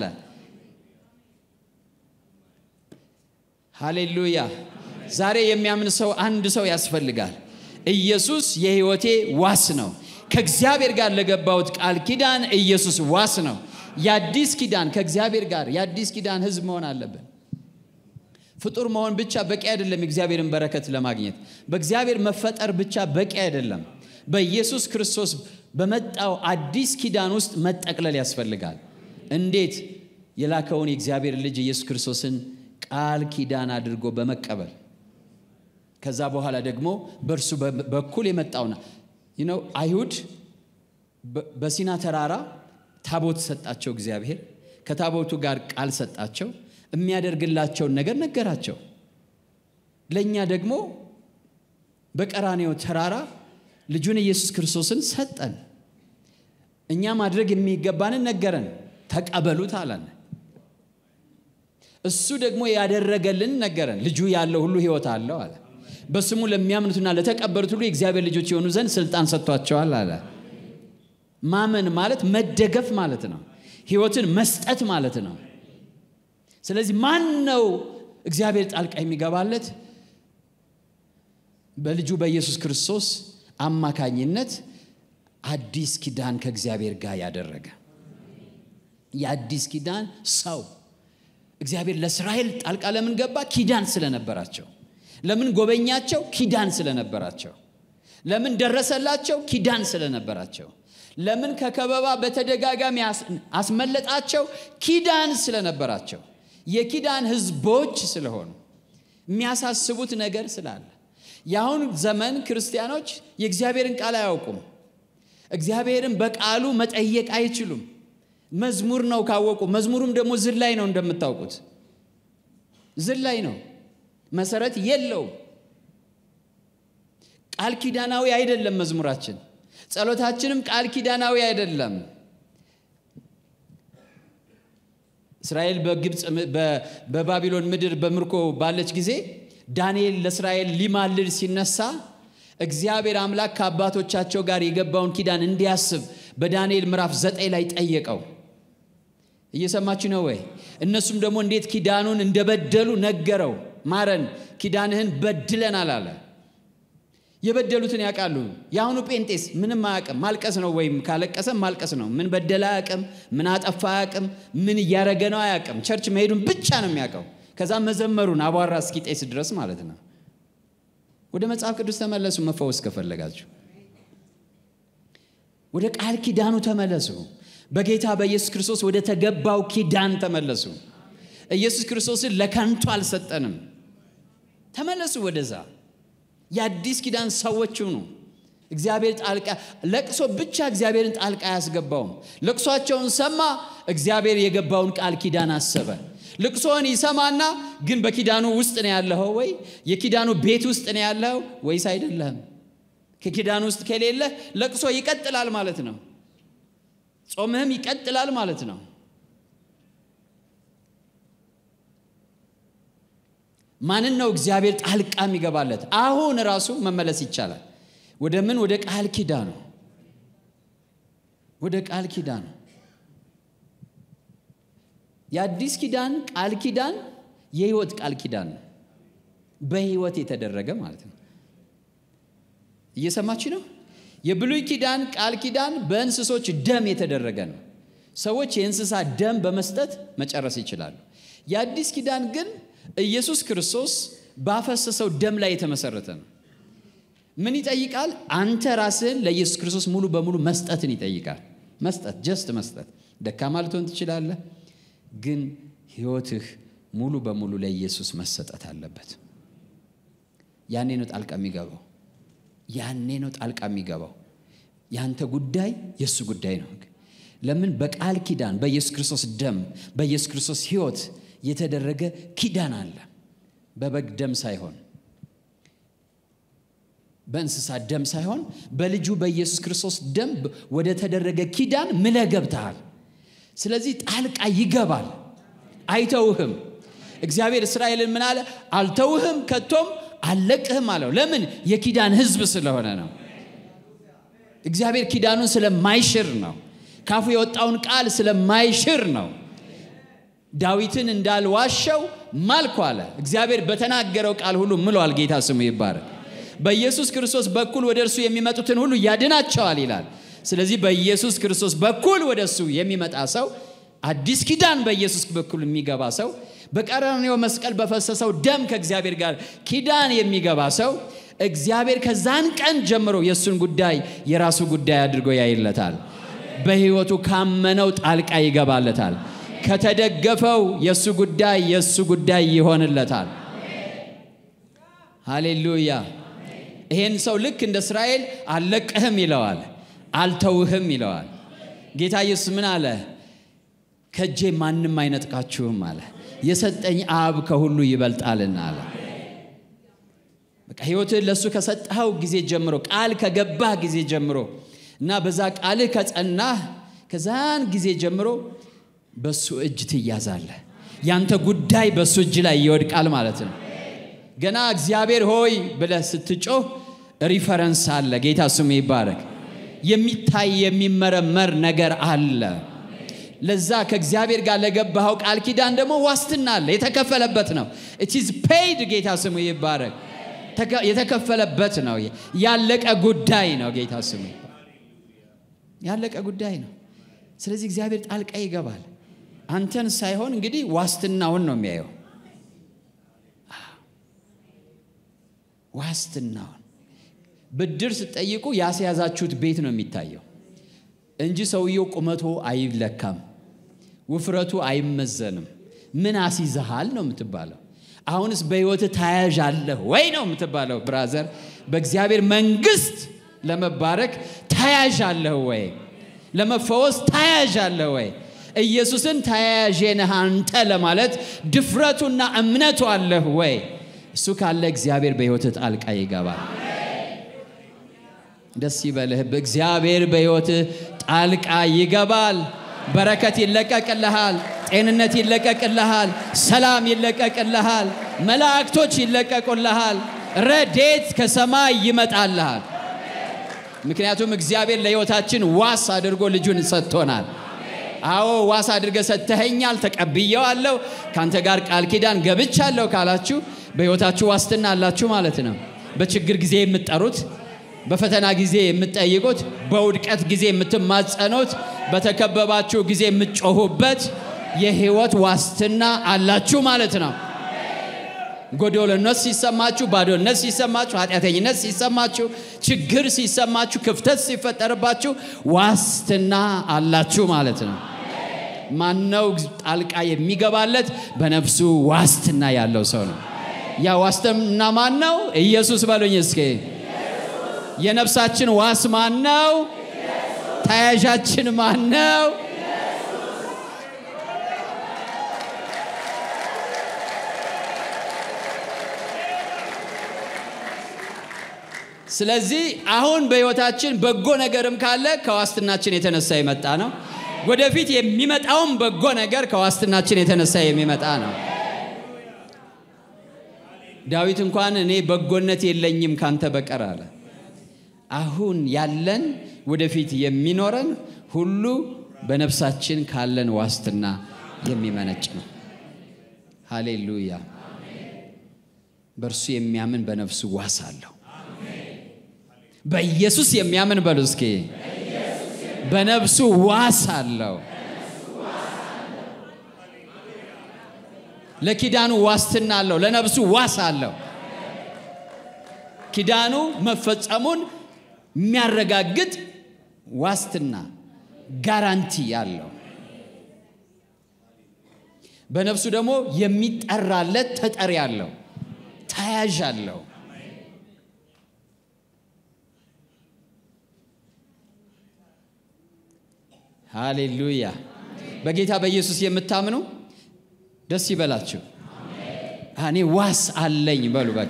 ሃሌሉያ። ዛሬ የሚያምን ሰው አንድ ሰው ያስፈልጋል። ኢየሱስ የሕይወቴ ዋስ ነው። ከእግዚአብሔር ጋር ለገባሁት ቃል ኪዳን ኢየሱስ ዋስ ነው። የአዲስ ኪዳን ከእግዚአብሔር ጋር የአዲስ ኪዳን ሕዝብ መሆን አለብን። ፍጡር መሆን ብቻ በቂ አይደለም። የእግዚአብሔርን በረከት ለማግኘት በእግዚአብሔር መፈጠር ብቻ በቂ አይደለም። በኢየሱስ ክርስቶስ በመጣው አዲስ ኪዳን ውስጥ መጠቅለል ያስፈልጋል። እንዴት? የላከውን የእግዚአብሔር ልጅ ኢየሱስ ክርስቶስን ቃል ኪዳን አድርጎ በመቀበል ከዛ በኋላ ደግሞ በእርሱ በኩል የመጣውና ነው። አይሁድ በሲና ተራራ ታቦት ሰጣቸው እግዚአብሔር። ከታቦቱ ጋር ቃል ሰጣቸው። የሚያደርግላቸውን ነገር ነገራቸው። ለእኛ ደግሞ በቀራኔው ተራራ ልጁን ኢየሱስ ክርስቶስን ሰጠን። እኛ ማድረግ የሚገባንን ነገረን። ተቀበሉት አለን። እሱ ደግሞ ያደረገልን ነገረን። ልጁ ያለው ሁሉ ሕይወት አለው አለ። በስሙ ለሚያምኑትና ለተቀበሉት ሁሉ የእግዚአብሔር ልጆች የሆኑ ዘንድ ስልጣን ሰጥቷቸዋል አለ። ማመን ማለት መደገፍ ማለት ነው። ሕይወትን መስጠት ማለት ነው። ስለዚህ ማን ነው እግዚአብሔር ጣልቃ የሚገባለት? በልጁ በኢየሱስ ክርስቶስ አማካኝነት አዲስ ኪዳን ከእግዚአብሔር ጋር ያደረገ የአዲስ ኪዳን ሰው እግዚአብሔር ለእስራኤል ጣልቃ ለምን ገባ? ኪዳን ስለነበራቸው። ለምን ጎበኛቸው? ኪዳን ስለነበራቸው። ለምን ደረሰላቸው? ኪዳን ስለነበራቸው። ለምን ከከበባ በተደጋጋሚ አስመለጣቸው? ኪዳን ስለነበራቸው። የኪዳን ሕዝቦች ስለሆኑ የሚያሳስቡት ነገር ስላለ የአሁን ዘመን ክርስቲያኖች የእግዚአብሔርን ቃል አያውቁም። እግዚአብሔርን በቃሉ መጠየቅ አይችሉም። መዝሙር ነው ካወቁ፣ መዝሙሩም ደግሞ ዝላይ ነው እንደምታውቁት። ዝላይ ነው። መሰረት የለውም። ቃል ኪዳናዊ አይደለም መዝሙራችን፣ ጸሎታችንም ቃል ኪዳናዊ አይደለም። እስራኤል በግብፅ በባቢሎን ምድር በምርኮ ባለች ጊዜ ዳንኤል ለእስራኤል ሊማልድ ሲነሳ እግዚአብሔር አምላክ ከአባቶቻቸው ጋር የገባውን ኪዳን እንዲያስብ በዳንኤል ምዕራፍ ዘጠኝ ላይ ጠየቀው። እየሰማችሁ ነው ወይ? እነሱም ደግሞ እንዴት ኪዳኑን እንደበደሉ ነገረው። ማረን፣ ኪዳንህን በድለናል አለ። የበደሉትን ያውቃሉ። የአሁኑ ጴንጤስ ምንም አያውቅም። ማልቀስ ነው፣ ወይም ካለቀሰም ማልቀስ ነው። ምን በደለ አያውቅም። ምን አጠፋ አያውቅም። ምን እያረገ ነው አያውቅም። ቸርች መሄዱን ብቻ ነው የሚያውቀው። ከዛ መዘመሩን አቧራ እስኪጤስ ድረስ ማለት ነው። ወደ መጽሐፍ ቅዱስ ተመለሱ፣ መፈወስ ከፈለጋችሁ ወደ ቃል ኪዳኑ ተመለሱ። በጌታ በኢየሱስ ክርስቶስ ወደ ተገባው ኪዳን ተመለሱ። ኢየሱስ ክርስቶስን ለከንቱ አልሰጠንም። ተመለሱ ወደዛ። የአዲስ ኪዳን ሰዎች ሁኑ። እግዚአብሔር ጣልቃ ለቅሶ ብቻ እግዚአብሔርን ጣልቃ አያስገባውም። ለቅሷቸውን ሰማ፣ እግዚአብሔር የገባውን ቃል ኪዳን አሰበ። ልቅሶን ይሰማና ግን በኪዳኑ ውስጥ ነው ያለኸው ወይ የኪዳኑ ቤት ውስጥ ነው ያለኸው ወይስ አይደለህም? ከኪዳኑ ውስጥ ከሌለ ለቅሶ ይቀጥላል ማለት ነው። ጾምህም ይቀጥላል ማለት ነው። ማንን ነው እግዚአብሔር ጣልቃ የሚገባለት? አሁን ራሱ መመለስ ይቻላል። ወደ ምን? ወደ ቃል ኪዳኑ ወደ ቃል ኪዳኑ የአዲስ ኪዳን ቃል ኪዳን የህይወት ቃል ኪዳን ነው። በህይወት የተደረገ ማለት ነው። እየሰማች ነው። የብሉይ ኪዳን ቃል ኪዳን በእንስሶች ደም የተደረገ ነው። ሰዎች የእንስሳ ደም በመስጠት መጨረስ ይችላሉ። የአዲስ ኪዳን ግን ኢየሱስ ክርስቶስ ባፈሰሰው ደም ላይ የተመሰረተ ነው። ምን ይጠይቃል? አንተ ራስህን ለኢየሱስ ክርስቶስ ሙሉ በሙሉ መስጠትን ይጠይቃል። መስጠት ጀስት መስጠት። ደካማ ልትሆን ትችላለህ፣ ግን ህይወትህ ሙሉ በሙሉ ለኢየሱስ መሰጠት አለበት። ያኔ ነው ጣልቃ የሚገባው። ያኔ ነው ጣልቃ የሚገባው። ያንተ ጉዳይ የእሱ ጉዳይ ነው። ለምን? በቃል ኪዳን በኢየሱስ ክርስቶስ ደም በኢየሱስ ክርስቶስ ህይወት የተደረገ ኪዳን አለ። በበግ ደም ሳይሆን በእንስሳት ደም ሳይሆን በልጁ በኢየሱስ ክርስቶስ ደም ወደ ተደረገ ኪዳን ምለ ገብተሃል። ስለዚህ ጣልቃ ይገባል። አይተውህም። እግዚአብሔር እስራኤልን ምን አለ? አልተውህም፣ ከቶም አልለቅህም አለው። ለምን? የኪዳን ህዝብ ስለሆነ ነው። እግዚአብሔር ኪዳኑን ስለማይሽር ነው። ካፉ የወጣውን ቃል ስለማይሽር ነው። ዳዊትን እንዳልዋሸው ማልኩ አለ። እግዚአብሔር በተናገረው ቃል ሁሉ ምሏል። ጌታ ስሙ ይባረክ። በኢየሱስ ክርስቶስ በኩል ወደ እርሱ የሚመጡትን ሁሉ ያድናቸዋል ይላል። ስለዚህ በኢየሱስ ክርስቶስ በኩል ወደ እሱ የሚመጣ ሰው አዲስ ኪዳን በኢየሱስ በኩል የሚገባ ሰው በቀራንዮ መስቀል በፈሰሰው ደም ከእግዚአብሔር ጋር ኪዳን የሚገባ ሰው እግዚአብሔር ከዛን ቀን ጀምሮ የእሱን ጉዳይ የራሱ ጉዳይ አድርጎ ያይለታል። በሕይወቱ ካመነው ጣልቃ ይገባለታል። ከተደገፈው የእሱ ጉዳይ የእሱ ጉዳይ ይሆንለታል። ሃሌሉያ። ይሄን ሰው ልክ እንደ እስራኤል አልለቅህም ይለዋል፣ አልተውህም ይለዋል። ጌታ ኢየሱስ ምን አለ? ከእጄ ማንም አይነጥቃችሁም አለ። የሰጠኝ አብ ከሁሉ ይበልጣልና አለ። በቃ ሕይወትህን ለእሱ ከሰጠኸው ጊዜ ጀምሮ ቃል ከገባህ ጊዜ ጀምሮ እና በዛ ቃልህ ከጸናህ ከዛን ጊዜ ጀምሮ በሱ እጅ ትያዛለህ። ያንተ ጉዳይ በሱ እጅ ላይ ይወድቃል ማለት ነው። ገና እግዚአብሔር ሆይ ብለህ ስትጮህ ሪፈረንስ አለ። ጌታ ስሙ ይባረክ። የሚታይ የሚመረመር ነገር አለ። ለዛ ከእግዚአብሔር ጋር ለገባኸው ቃል ኪዳን ደግሞ ዋስትና አለ። የተከፈለበት ነው። ኢትዝ ፔይድ። ጌታ ስሙ ይባረክ። የተከፈለበት ነው። ያለቀ ጉዳይ ነው። ጌታ ስሙ ያለቀ ጉዳይ ነው። ስለዚህ እግዚአብሔር ጣልቃ ይገባል። አንተን ሳይሆን እንግዲህ ዋስትናውን ነው የሚያየው። ዋስትናውን ብድር ስትጠይቁ ያስያዛችሁት ቤት ነው የሚታየው እንጂ ሰውየው ቁመቱ አይለካም፣ ውፍረቱ አይመዘንም። ምን አስይዘሃል ነው የምትባለው። አሁንስ በሕይወት ተያያዥ አለህ ወይ ነው የምትባለው። ብራዘር በእግዚአብሔር መንግስት ለመባረክ ተያያዥ አለህ ወይ? ለመፈወስ ተያያዥ አለህ ወይ? ኢየሱስን ተያያዤ ነህ አንተ ለማለት ድፍረቱና እምነቱ አለህ ወይ? እሱ ካለ እግዚአብሔር በሕይወትህ ጣልቃ ይገባል። ደስ ይበልህ። እግዚአብሔር በሕይወትህ ጣልቃ ይገባል። በረከት ይለቀቅልሃል። ጤንነት ይለቀቅልሃል። ሰላም ይለቀቅልሃል። መላእክቶች ይለቀቁልሃል። ረዴት ከሰማይ ይመጣልሃል። ምክንያቱም እግዚአብሔር ለሕይወታችን ዋስ አድርጎ ልጁን ሰጥቶናል። አዎ ዋስ አድርገ ሰጥተኸኛል፣ ተቀብየዋለሁ፣ ከአንተ ጋር ቃል ኪዳን ገብቻለሁ ካላችሁ በሕይወታችሁ ዋስትና አላችሁ ማለት ነው። በችግር ጊዜ የምትጠሩት፣ በፈተና ጊዜ የምትጠይቁት፣ በውድቀት ጊዜ የምትማጸኑት፣ በተከበባችሁ ጊዜ የምትጮሁበት የሕይወት ዋስትና አላችሁ ማለት ነው። ጎዶሎነት ሲሰማችሁ፣ ባዶነት ሲሰማችሁ፣ ኃጢአተኝነት ሲሰማችሁ፣ ችግር ሲሰማችሁ፣ ክፍተት ሲፈጠርባችሁ ዋስትና አላችሁ ማለት ነው። ማነው ጣልቃ የሚገባለት? በነፍሱ ዋስትና ያለው ሰው ነው። ያ ዋስትና ማን ነው? ኢየሱስ በሉኝ እስኪ። የነፍሳችን ዋስ ማን ነው? ተያዣችን ማን ነው? ስለዚህ አሁን በሕይወታችን በጎ ነገርም ካለ ከዋስትናችን የተነሳ የመጣ ነው። ወደፊት የሚመጣውም በጎ ነገር ከዋስትናችን የተነሳ የሚመጣ ነው። ዳዊት እንኳን እኔ በጎነት የለኝም ካንተ በቀር አለ። አሁን ያለን ወደፊት የሚኖረን ሁሉ በነፍሳችን ካለን ዋስትና የሚመነጭ ነው። ሃሌሉያ። በእርሱ የሚያምን በነፍሱ ዋስ አለው። በኢየሱስ የሚያምን በሉ እስኪ በነፍሱ ዋስ አለው። ለኪዳኑ ዋስትና አለው። ለነፍሱ ዋስ አለው። ኪዳኑ መፈጸሙን የሚያረጋግጥ ዋስትና ጋራንቲ አለው። በነፍሱ ደግሞ የሚጠራለት ተጠሪ አለው፣ ተያዥ አለው። ሃሌሉያ። በጌታ በኢየሱስ የምታምኑ ደስ ይበላችሁ። እኔ ዋስ አለኝ በሉ። በቃ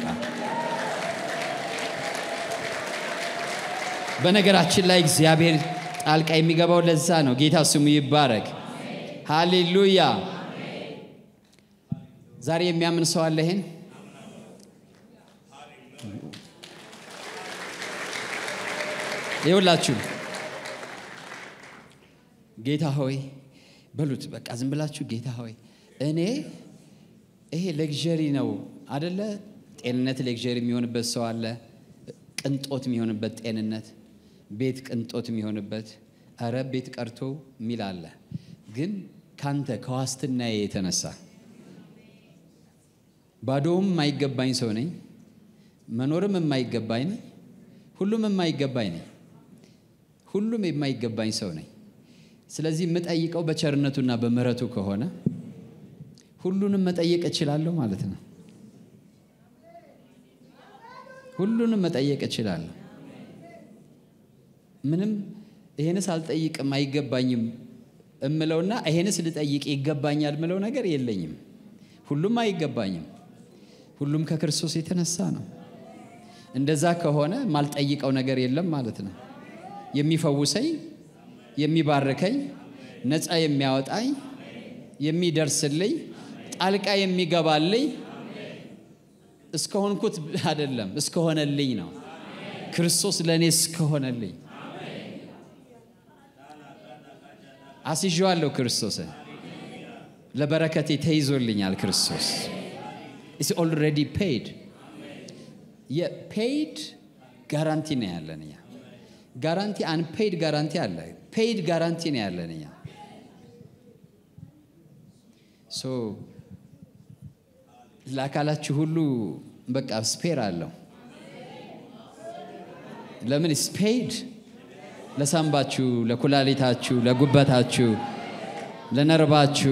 በነገራችን ላይ እግዚአብሔር ጣልቃ የሚገባው ለዛ ነው። ጌታ ስሙ ይባረክ። ሃሌሉያ። ዛሬ የሚያምን ሰው አለ ይሄን ይውላችሁ ጌታ ሆይ በሉት። በቃ ዝም ብላችሁ ጌታ ሆይ እኔ ይሄ ሌግዠሪ ነው አደለ? ጤንነት ሌግዠሪ የሚሆንበት ሰው አለ። ቅንጦት የሚሆንበት ጤንነት፣ ቤት ቅንጦት የሚሆንበት እረ ቤት ቀርቶ የሚል አለ። ግን ካንተ ከዋስትናዬ የተነሳ ባዶውም የማይገባኝ ሰው ነኝ፣ መኖርም የማይገባኝ ነኝ፣ ሁሉም የማይገባኝ ነኝ፣ ሁሉም የማይገባኝ ሰው ነኝ። ስለዚህ የምጠይቀው በቸርነቱና በምሕረቱ ከሆነ ሁሉንም መጠየቅ እችላለሁ ማለት ነው። ሁሉንም መጠየቅ እችላለሁ። ምንም ይሄንስ አልጠይቅም አይገባኝም እምለውና ይሄንስ ልጠይቅ ይገባኛል ምለው ነገር የለኝም። ሁሉም አይገባኝም። ሁሉም ከክርስቶስ የተነሳ ነው። እንደዛ ከሆነ ማልጠይቀው ነገር የለም ማለት ነው። የሚፈውሰኝ የሚባርከኝ ነፃ የሚያወጣኝ የሚደርስልኝ ጣልቃ የሚገባልኝ እስከሆንኩት አይደለም እስከሆነልኝ ነው። ክርስቶስ ለእኔ እስከሆነልኝ አስይዤዋለሁ። ክርስቶስን ለበረከቴ ተይዞልኛል። ክርስቶስ ኢስ ኦልሬዲ ፔይድ የፔይድ ጋራንቲ ነው ያለን እኛ ጋራንቲ አንፔይድ ጋራንቲ አለ። ፔይድ ጋራንቲ ነው ያለን እኛ። ሶ ለአካላችሁ ሁሉ በቃ ስፔር አለው። ለምን ስፔድ? ለሳምባችሁ፣ ለኩላሊታችሁ፣ ለጉበታችሁ፣ ለነርባችሁ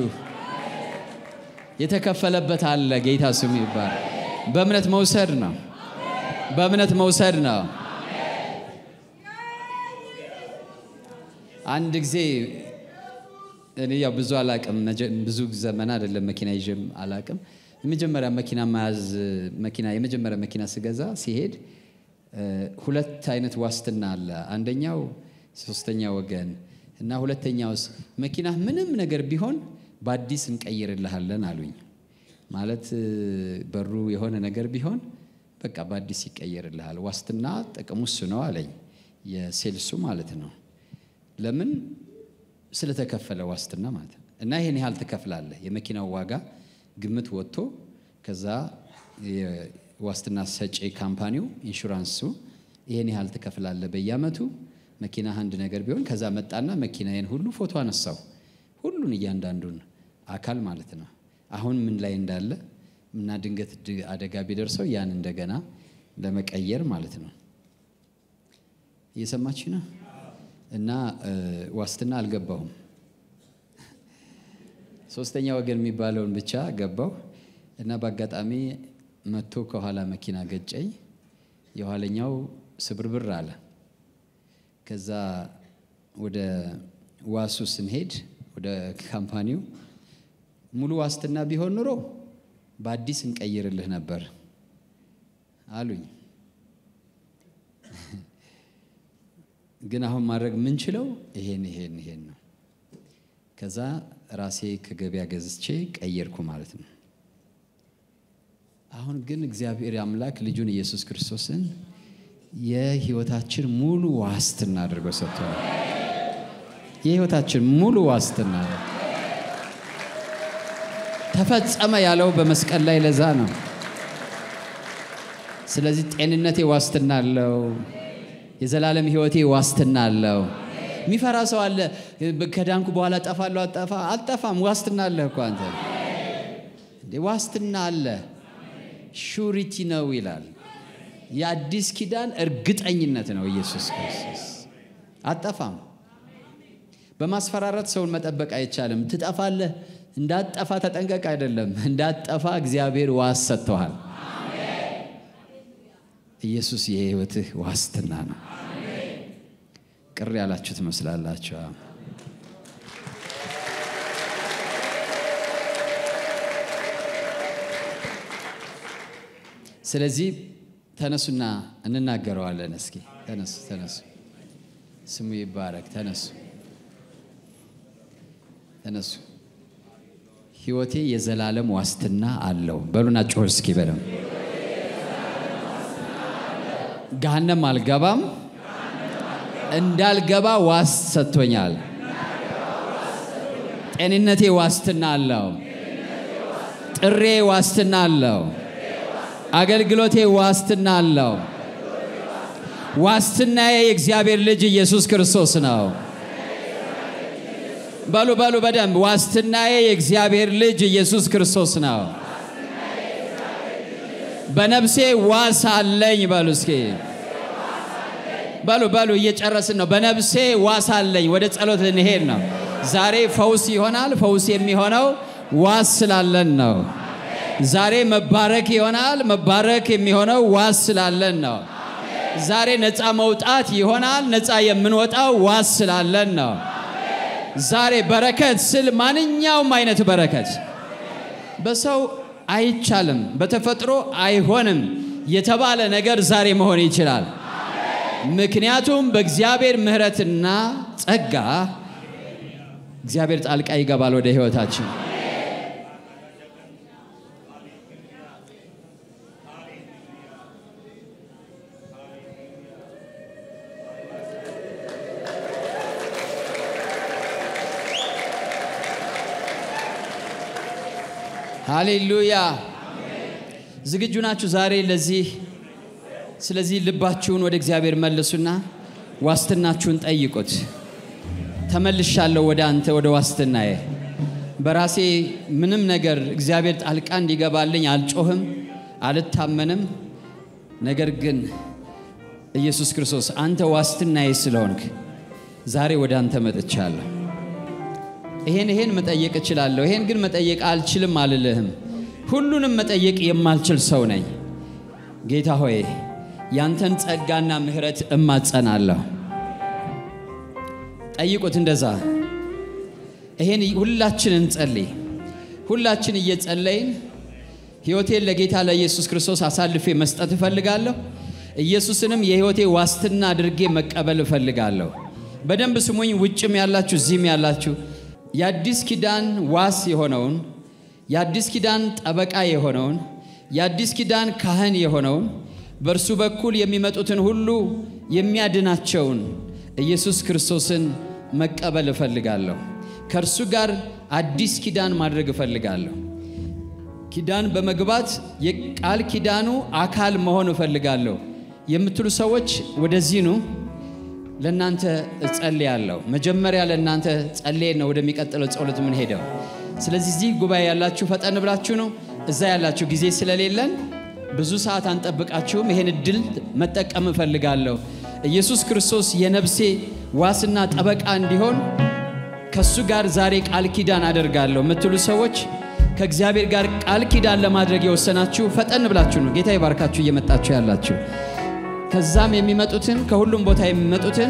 የተከፈለበት አለ። ጌታ ስሙ ይባል። በእምነት መውሰድ ነው። በእምነት መውሰድ ነው። አንድ ጊዜ እኔ ያው ብዙ አላቅም፣ ብዙ ዘመን አይደለም መኪና ይዤም አላቅም። የመጀመሪያ መኪና መያዝ መኪና የመጀመሪያ መኪና ስገዛ ሲሄድ ሁለት አይነት ዋስትና አለ። አንደኛው ሶስተኛ ወገን እና ሁለተኛውስ መኪና ምንም ነገር ቢሆን በአዲስ እንቀይርልሃለን አሉኝ። ማለት በሩ የሆነ ነገር ቢሆን በቃ በአዲስ ይቀየርልሃል። ዋስትና ጥቅሙ እሱ ነው አለኝ፣ የሴልሱ ማለት ነው። ለምን ስለተከፈለ ዋስትና ማለት ነው። እና ይሄን ያህል ትከፍላለህ። የመኪናው ዋጋ ግምት ወጥቶ ከዛ የዋስትና ሰጪ ካምፓኒው ኢንሹራንሱ ይሄን ያህል ትከፍላለህ በየአመቱ መኪና አንድ ነገር ቢሆን ከዛ መጣና መኪናዬን ሁሉ ፎቶ አነሳው። ሁሉን እያንዳንዱን አካል ማለት ነው። አሁን ምን ላይ እንዳለ እና ድንገት አደጋ ቢደርሰው ያን እንደገና ለመቀየር ማለት ነው። እየሰማች ነው። እና ዋስትና አልገባሁም። ሶስተኛ ወገን የሚባለውን ብቻ ገባሁ እና በአጋጣሚ መጥቶ ከኋላ መኪና ገጨኝ። የኋለኛው ስብርብር አለ። ከዛ ወደ ዋሱ ስንሄድ ወደ ካምፓኒው ሙሉ ዋስትና ቢሆን ኑሮ በአዲስ እንቀይርልህ ነበር አሉኝ። ግን አሁን ማድረግ የምንችለው ይሄን ይሄን ይሄን ነው። ከዛ ራሴ ከገበያ ገዝቼ ቀየርኩ ማለት ነው። አሁን ግን እግዚአብሔር አምላክ ልጁን ኢየሱስ ክርስቶስን የህይወታችን ሙሉ ዋስትና አድርጎ ሰጥቶናል። የህይወታችን ሙሉ ዋስትና ተፈጸመ ያለው በመስቀል ላይ ለዛ ነው። ስለዚህ ጤንነቴ ዋስትና አለው። የዘላለም ህይወቴ ዋስትና አለው። የሚፈራ ሰው አለ። ከዳንኩ በኋላ ጠፋለሁ። አጠፋ አልጠፋም። ዋስትና አለ እኮ አንተ እንዴ! ዋስትና አለ። ሹሪቲ ነው ይላል። የአዲስ ኪዳን እርግጠኝነት ነው ኢየሱስ ክርስቶስ። አጠፋም። በማስፈራራት ሰውን መጠበቅ አይቻልም። ትጠፋለህ፣ እንዳትጠፋ ተጠንቀቅ አይደለም። እንዳትጠፋ እግዚአብሔር ዋስ ሰጥተዋል። ኢየሱስ የህይወትህ ዋስትና ነው። ቅር ያላችሁ ትመስላላችሁ። ስለዚህ ተነሱና እንናገረዋለን። እስኪ ተነሱ፣ ተነሱ። ስሙ ይባረክ። ተነሱ፣ ተነሱ። ህይወቴ የዘላለም ዋስትና አለው በሉና ጮህ እስኪ በለም ገሃነም አልገባም፣ እንዳልገባ ዋስ ሰጥቶኛል። ጤንነቴ ዋስትና አለው። ጥሬ ዋስትና አለው። አገልግሎቴ ዋስትና አለው። ዋስትናዬ የእግዚአብሔር ልጅ ኢየሱስ ክርስቶስ ነው። በሉ በሉ በደንብ ዋስትናዬ የእግዚአብሔር ልጅ ኢየሱስ ክርስቶስ ነው። በነፍሴ ዋስ አለኝ። በሉ እስኪ በሉ በሉ፣ እየጨረስን ነው። በነፍሴ ዋስ አለኝ። ወደ ጸሎት ልንሄድ ነው። ዛሬ ፈውስ ይሆናል። ፈውስ የሚሆነው ዋስ ስላለን ነው። ዛሬ መባረክ ይሆናል። መባረክ የሚሆነው ዋስ ስላለን ነው። ዛሬ ነፃ መውጣት ይሆናል። ነፃ የምንወጣው ዋስ ስላለን ነው። ዛሬ በረከት ስል ማንኛውም አይነት በረከት በሰው አይቻልም፣ በተፈጥሮ አይሆንም የተባለ ነገር ዛሬ መሆን ይችላል። ምክንያቱም በእግዚአብሔር ምሕረትና ጸጋ እግዚአብሔር ጣልቃ ይገባል ወደ ሕይወታችን። ሃሌሉያ! ዝግጁ ናችሁ ዛሬ ለዚህ? ስለዚህ ልባችሁን ወደ እግዚአብሔር መልሱና ዋስትናችሁን ጠይቁት። ተመልሻለሁ ወደ አንተ ወደ ዋስትናዬ። በራሴ ምንም ነገር እግዚአብሔር ጣልቃ እንዲገባልኝ አልጮህም፣ አልታመንም። ነገር ግን ኢየሱስ ክርስቶስ አንተ ዋስትናዬ ስለሆንክ ዛሬ ወደ አንተ መጥቻለሁ። ይሄን ይሄን መጠየቅ እችላለሁ፣ ይሄን ግን መጠየቅ አልችልም አልልህም። ሁሉንም መጠየቅ የማልችል ሰው ነኝ። ጌታ ሆይ ያንተን ጸጋና ምሕረት እማጸናለሁ። ጠይቁት እንደዛ ይሄን ሁላችን እንጸልይ። ሁላችን እየጸለይን ሕይወቴን ለጌታ ለኢየሱስ ክርስቶስ አሳልፌ መስጠት እፈልጋለሁ። ኢየሱስንም የሕይወቴ ዋስትና አድርጌ መቀበል እፈልጋለሁ። በደንብ ስሙኝ። ውጭም ያላችሁ እዚህም ያላችሁ የአዲስ ኪዳን ዋስ የሆነውን የአዲስ ኪዳን ጠበቃ የሆነውን የአዲስ ኪዳን ካህን የሆነውን በእርሱ በኩል የሚመጡትን ሁሉ የሚያድናቸውን ኢየሱስ ክርስቶስን መቀበል እፈልጋለሁ። ከእርሱ ጋር አዲስ ኪዳን ማድረግ እፈልጋለሁ። ኪዳን በመግባት የቃል ኪዳኑ አካል መሆን እፈልጋለሁ የምትሉ ሰዎች ወደዚህ ኑ። ለእናንተ እጸልያለሁ። መጀመሪያ ለእናንተ ጸልዬ ነው ወደሚቀጥለው ጸሎት ምን ሄደው። ስለዚህ እዚህ ጉባኤ ያላችሁ ፈጠን ብላችሁ ነው። እዛ ያላችሁ ጊዜ ስለሌለን ብዙ ሰዓት አንጠብቃችሁም። ይሄን እድል መጠቀም እፈልጋለሁ። ኢየሱስ ክርስቶስ የነፍሴ ዋስና ጠበቃ እንዲሆን ከሱ ጋር ዛሬ ቃል ኪዳን አደርጋለሁ የምትሉ ሰዎች ከእግዚአብሔር ጋር ቃል ኪዳን ለማድረግ የወሰናችሁ ፈጠን ብላችሁ ነው። ጌታ ይባርካችሁ እየመጣችሁ ያላችሁ ከዛም የሚመጡትን ከሁሉም ቦታ የሚመጡትን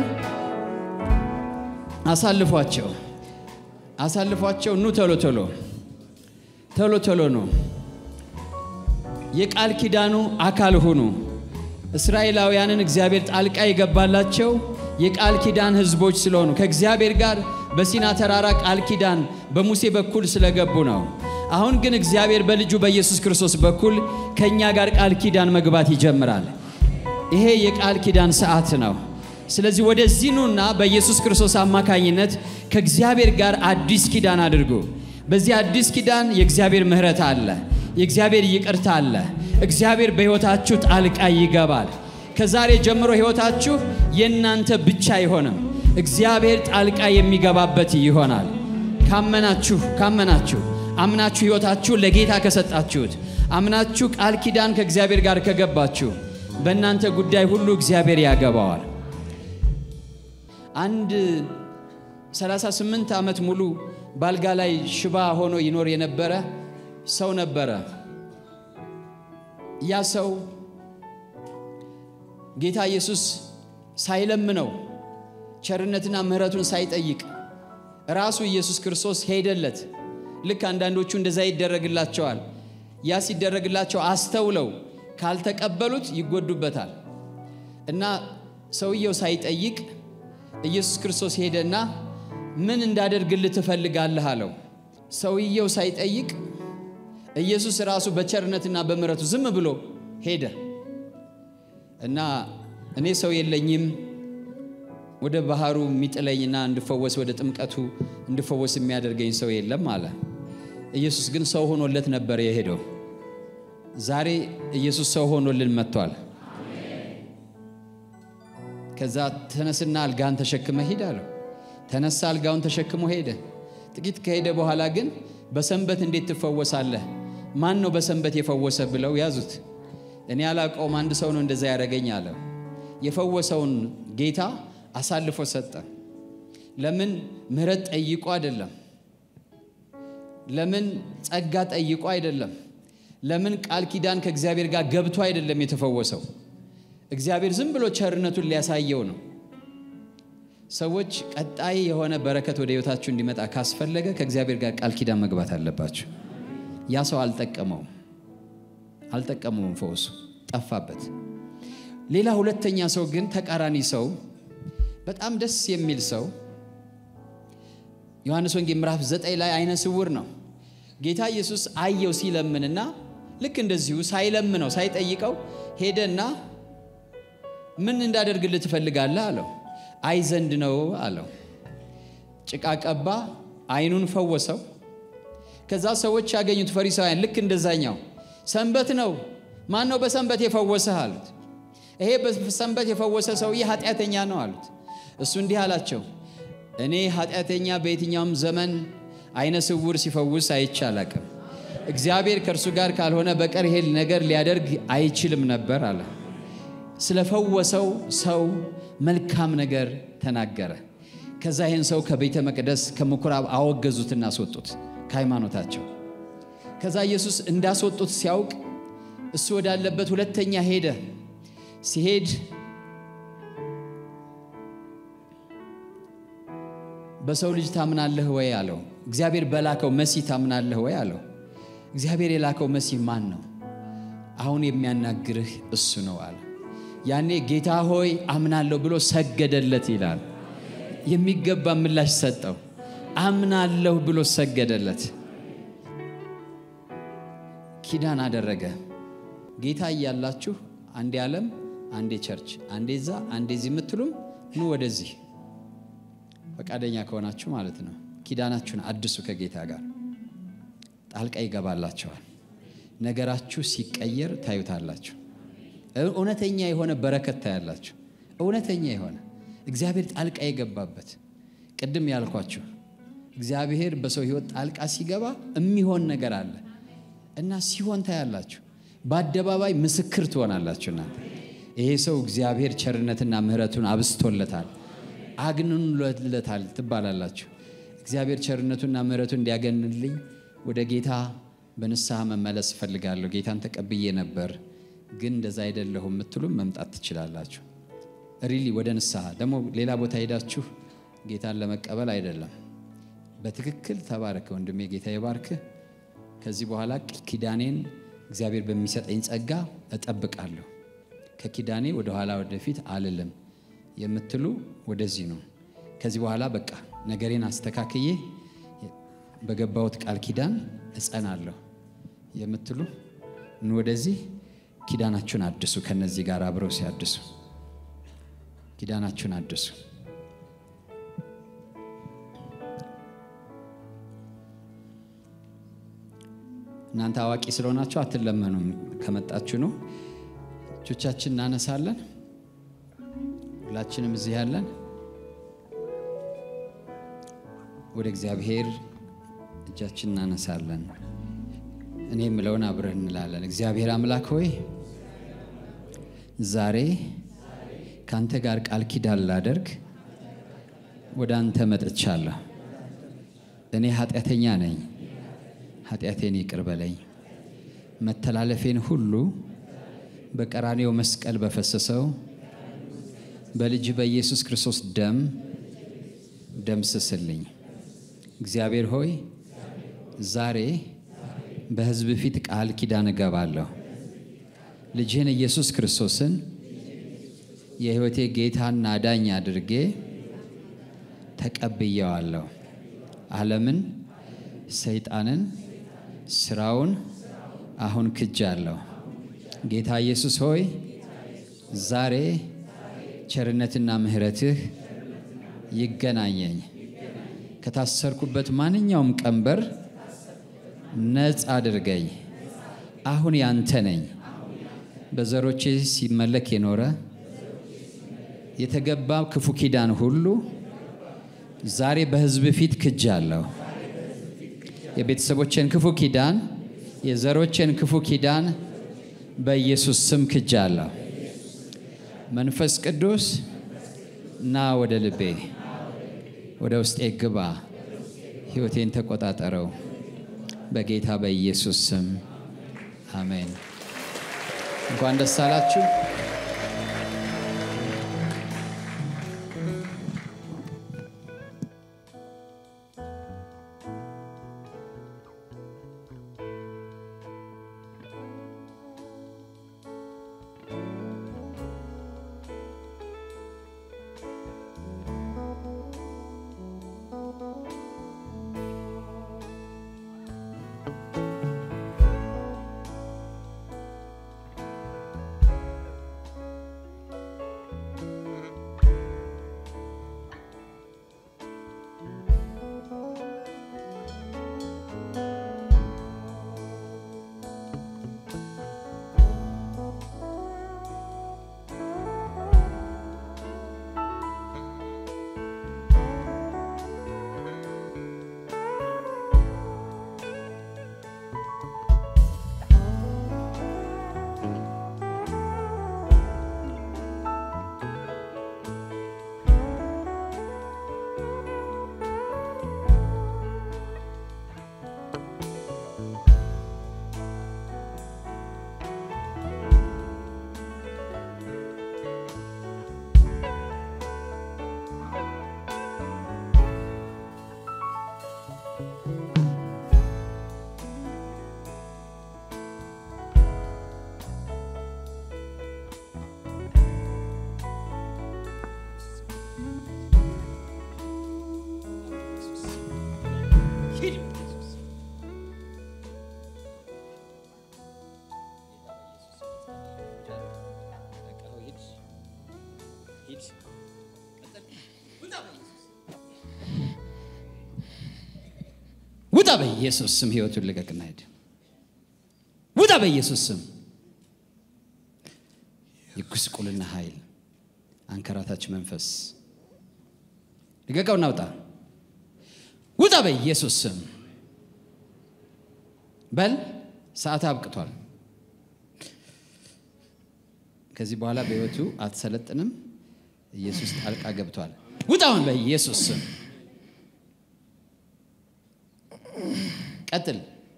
አሳልፏቸው አሳልፏቸው። ኑ ቶሎ ቶሎ ቶሎ ቶሎ ነው። የቃል ኪዳኑ አካል ሁኑ። እስራኤላውያንን እግዚአብሔር ጣልቃ የገባላቸው የቃል ኪዳን ሕዝቦች ስለሆኑ ከእግዚአብሔር ጋር በሲና ተራራ ቃል ኪዳን በሙሴ በኩል ስለገቡ ነው። አሁን ግን እግዚአብሔር በልጁ በኢየሱስ ክርስቶስ በኩል ከእኛ ጋር ቃል ኪዳን መግባት ይጀምራል። ይሄ የቃል ኪዳን ሰዓት ነው። ስለዚህ ወደዚህ ኑና በኢየሱስ ክርስቶስ አማካኝነት ከእግዚአብሔር ጋር አዲስ ኪዳን አድርጉ። በዚህ አዲስ ኪዳን የእግዚአብሔር ምሕረት አለ፣ የእግዚአብሔር ይቅርታ አለ። እግዚአብሔር በሕይወታችሁ ጣልቃ ይገባል። ከዛሬ ጀምሮ ሕይወታችሁ የእናንተ ብቻ አይሆንም። እግዚአብሔር ጣልቃ የሚገባበት ይሆናል። ካመናችሁ ካመናችሁ አምናችሁ ሕይወታችሁ ለጌታ ከሰጣችሁት አምናችሁ ቃል ኪዳን ከእግዚአብሔር ጋር ከገባችሁ በእናንተ ጉዳይ ሁሉ እግዚአብሔር ያገባዋል። አንድ 38 ዓመት ሙሉ ባልጋ ላይ ሽባ ሆኖ ይኖር የነበረ ሰው ነበረ። ያ ሰው ጌታ ኢየሱስ ሳይለምነው ቸርነትና ምሕረቱን ሳይጠይቅ ራሱ ኢየሱስ ክርስቶስ ሄደለት። ልክ አንዳንዶቹ እንደዛ ይደረግላቸዋል። ያ ሲደረግላቸው አስተውለው ካልተቀበሉት ይጎዱበታል። እና ሰውየው ሳይጠይቅ ኢየሱስ ክርስቶስ ሄደና ምን እንዳደርግልህ ትፈልጋለህ አለው። ሰውየው ሳይጠይቅ ኢየሱስ ራሱ በቸርነትና በምሕረቱ ዝም ብሎ ሄደ እና እኔ ሰው የለኝም ወደ ባህሩ የሚጥለኝና እንድፈወስ ወደ ጥምቀቱ እንድፈወስ የሚያደርገኝ ሰው የለም አለ። ኢየሱስ ግን ሰው ሆኖለት ነበር የሄደው። ዛሬ ኢየሱስ ሰው ሆኖልን መጥቷል። ከዛ ተነስና አልጋን ተሸክመ ሂድ አለው። ተነሳ፣ አልጋውን ተሸክሞ ሄደ። ጥቂት ከሄደ በኋላ ግን በሰንበት እንዴት ትፈወሳለህ? ማን ነው በሰንበት የፈወሰ ብለው ያዙት። እኔ አላውቀውም፣ አንድ ሰው ነው እንደዛ ያደረገኝ አለው። የፈወሰውን ጌታ አሳልፎ ሰጠ። ለምን? ምሕረት ጠይቆ አይደለም። ለምን? ጸጋ ጠይቆ አይደለም። ለምን? ቃል ኪዳን ከእግዚአብሔር ጋር ገብቶ አይደለም የተፈወሰው። እግዚአብሔር ዝም ብሎ ቸርነቱን ሊያሳየው ነው። ሰዎች ቀጣይ የሆነ በረከት ወደ ሕይወታችሁ እንዲመጣ ካስፈለገ ከእግዚአብሔር ጋር ቃል ኪዳን መግባት አለባችሁ። ያ ሰው አልጠቀመውም፣ አልጠቀመውም፣ ፈውሱ ጠፋበት። ሌላ ሁለተኛ ሰው ግን ተቃራኒ ሰው በጣም ደስ የሚል ሰው ዮሐንስ ወንጌል ምዕራፍ ዘጠኝ ላይ አይነ ስውር ነው። ጌታ ኢየሱስ አየው ሲለምንና ልክ እንደዚሁ ሳይለምነው ሳይጠይቀው ሄደና ምን እንዳደርግልህ ትፈልጋለህ አለው። አይ ዘንድ ነው አለው። ጭቃ ቀባ፣ አይኑን ፈወሰው። ከዛ ሰዎች ያገኙት ፈሪሳውያን ልክ እንደዛኛው ሰንበት ነው፣ ማን ነው በሰንበት የፈወሰህ አሉት። ይሄ በሰንበት የፈወሰ ሰውዬ ኃጢአተኛ ነው አሉት። እሱ እንዲህ አላቸው፣ እኔ ኃጢአተኛ በየትኛውም ዘመን አይነ ስውር ሲፈውስ አይቼ አላቅም። እግዚአብሔር ከእርሱ ጋር ካልሆነ በቀር ይሄ ነገር ሊያደርግ አይችልም ነበር አለ። ስለፈወሰው ሰው መልካም ነገር ተናገረ። ከዛ ይህን ሰው ከቤተ መቅደስ ከምኩራብ አወገዙትና አስወጡት ከሃይማኖታቸው። ከዛ ኢየሱስ እንዳስወጡት ሲያውቅ እሱ ወዳለበት ሁለተኛ ሄደ። ሲሄድ በሰው ልጅ ታምናለህ ወይ አለው። እግዚአብሔር በላከው መሲህ ታምናለህ ወይ አለው። እግዚአብሔር የላከው መሲህ ማን ነው? አሁን የሚያናግርህ እሱ ነው አለ። ያኔ ጌታ ሆይ አምናለሁ ብሎ ሰገደለት ይላል። የሚገባ ምላሽ ሰጠው። አምናለሁ ብሎ ሰገደለት። ኪዳን አደረገ። ጌታ እያላችሁ አንዴ ዓለም፣ አንዴ ቸርች፣ አንዴ ዛ፣ አንዴ ዚህ የምትሉም ኑ ወደዚህ ፈቃደኛ ከሆናችሁ ማለት ነው። ኪዳናችሁን አድሱ ከጌታ ጋር ጣልቃ ይገባላችኋል። ነገራችሁ ሲቀየር ታዩታላችሁ። እውነተኛ የሆነ በረከት ታያላችሁ። እውነተኛ የሆነ እግዚአብሔር ጣልቃ የገባበት ቅድም ያልኳችሁ እግዚአብሔር በሰው ሕይወት ጣልቃ ሲገባ የሚሆን ነገር አለ እና ሲሆን ታያላችሁ። በአደባባይ ምስክር ትሆናላችሁ። እናንተ ይሄ ሰው እግዚአብሔር ቸርነትና ምሕረቱን አብስቶለታል፣ አግንኖለታል ትባላላችሁ። እግዚአብሔር ቸርነቱና ምሕረቱን እንዲያገንልኝ ወደ ጌታ በንስሐ መመለስ እፈልጋለሁ። ጌታን ተቀብዬ ነበር ግን እንደዛ አይደለሁም የምትሉም መምጣት ትችላላችሁ። ሪሊ ወደ ንስሐ ደግሞ ሌላ ቦታ ሄዳችሁ ጌታን ለመቀበል አይደለም። በትክክል ተባረከ ወንድሜ፣ ጌታ ይባርክህ። ከዚህ በኋላ ኪዳኔን እግዚአብሔር በሚሰጠኝ ጸጋ እጠብቃለሁ። ከኪዳኔ ወደ ኋላ ወደፊት አልልም የምትሉ ወደዚህ ነው። ከዚህ በኋላ በቃ ነገሬን አስተካክዬ በገባሁት ቃል ኪዳን እጸናለሁ የምትሉ ኑ ወደዚህ ኪዳናችሁን አድሱ። ከነዚህ ጋር አብረው ሲያድሱ ኪዳናችሁን አድሱ። እናንተ አዋቂ ስለሆናችሁ አትለመኑም። ከመጣችሁ ነው። እጆቻችን እናነሳለን። ሁላችንም እዚህ ያለን ወደ እግዚአብሔር እጃችን እናነሳለን። እኔ የምለውን አብረን እንላለን። እግዚአብሔር አምላክ ሆይ ዛሬ ከአንተ ጋር ቃል ኪዳን ላደርግ ወደ አንተ መጥቻለሁ። እኔ ኃጢአተኛ ነኝ፣ ኃጢአቴን ይቅር በለኝ። መተላለፌን ሁሉ በቀራኔው መስቀል በፈሰሰው በልጅ በኢየሱስ ክርስቶስ ደም ደምስስልኝ። እግዚአብሔር ሆይ ዛሬ በሕዝብ ፊት ቃል ኪዳን እገባለሁ። ልጅህን ኢየሱስ ክርስቶስን የሕይወቴ ጌታና ዳኝ አድርጌ ተቀብየዋለሁ። ዓለምን፣ ሰይጣንን፣ ስራውን አሁን ክጃለሁ። ጌታ ኢየሱስ ሆይ ዛሬ ቸርነትና ምሕረትህ ይገናኘኝ። ከታሰርኩበት ማንኛውም ቀንበር ነፃ አድርገኝ። አሁን ያንተ ነኝ። በዘሮቼ ሲመለክ የኖረ የተገባ ክፉ ኪዳን ሁሉ ዛሬ በሕዝብ ፊት ክጃለሁ። የቤተሰቦቼን ክፉ ኪዳን፣ የዘሮቼን ክፉ ኪዳን በኢየሱስ ስም ክጃለሁ። መንፈስ ቅዱስ ና ወደ ልቤ ወደ ውስጤ ግባ፣ ሕይወቴን ተቆጣጠረው። በጌታ በኢየሱስ ስም አሜን። እንኳን ደስ አላችሁ። ሂድ ውጣ በኢየሱስ ስም ህይወቱን ልቀቅና ሂድ ውጣ በኢየሱስ ስም የጉስቁልና ኃይል አንከራታች መንፈስ ልቀቀውና ውጣ ውጣ በኢየሱስ ስም በል ሰዓት አብቅቷል ከዚህ በኋላ በህይወቱ አትሰለጥንም ኢየሱስ ጣልቃ ገብቷል ውጣ አሁን በኢየሱስ ስም ቀጥል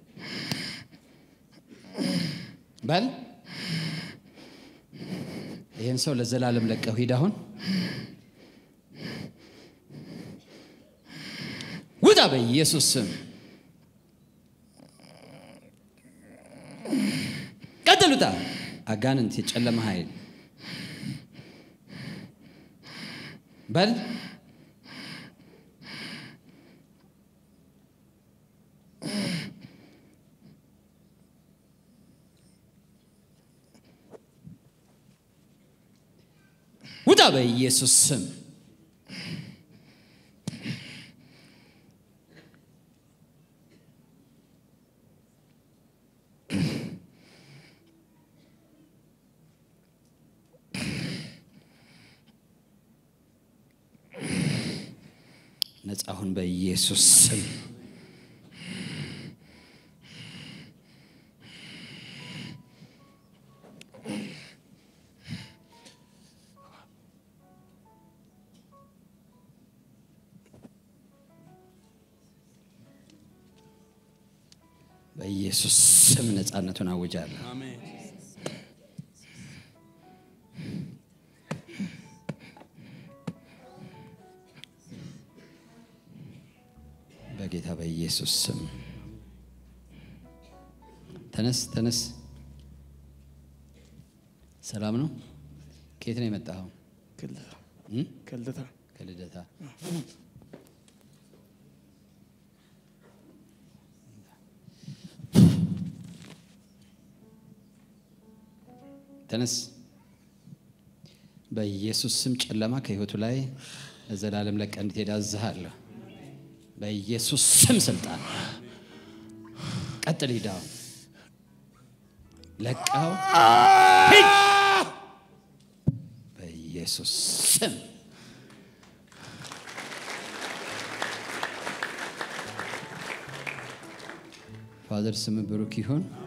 በል ይህን ሰው ለዘላለም ለቀው ሂድ አሁን ውጣ በኢየሱስ ስም ቀጥል ውጣ አጋንንት የጨለመ ኃይል በል ውጣ በኢየሱስ ስም ነጻ ሁን በኢየሱስ ስም በኢየሱስ ስም ነጻነቱን አውጃለሁ በጌታ በኢየሱስ ስም ተነስ ተነስ ሰላም ነው ከየት ነው የመጣኸው ከልደታ እ? ከልደታ ከልደታ ተነስ በኢየሱስ ስም ጨለማ ከህይወቱ ላይ ለዘላለም ለቀህ እንድትሄድ አዝሃለሁ በኢየሱስ ስም ስልጣን ቀጥል ሂዳው ለቀው ሂድ በኢየሱስ ስም ፋዘር ስም ብሩክ ይሁን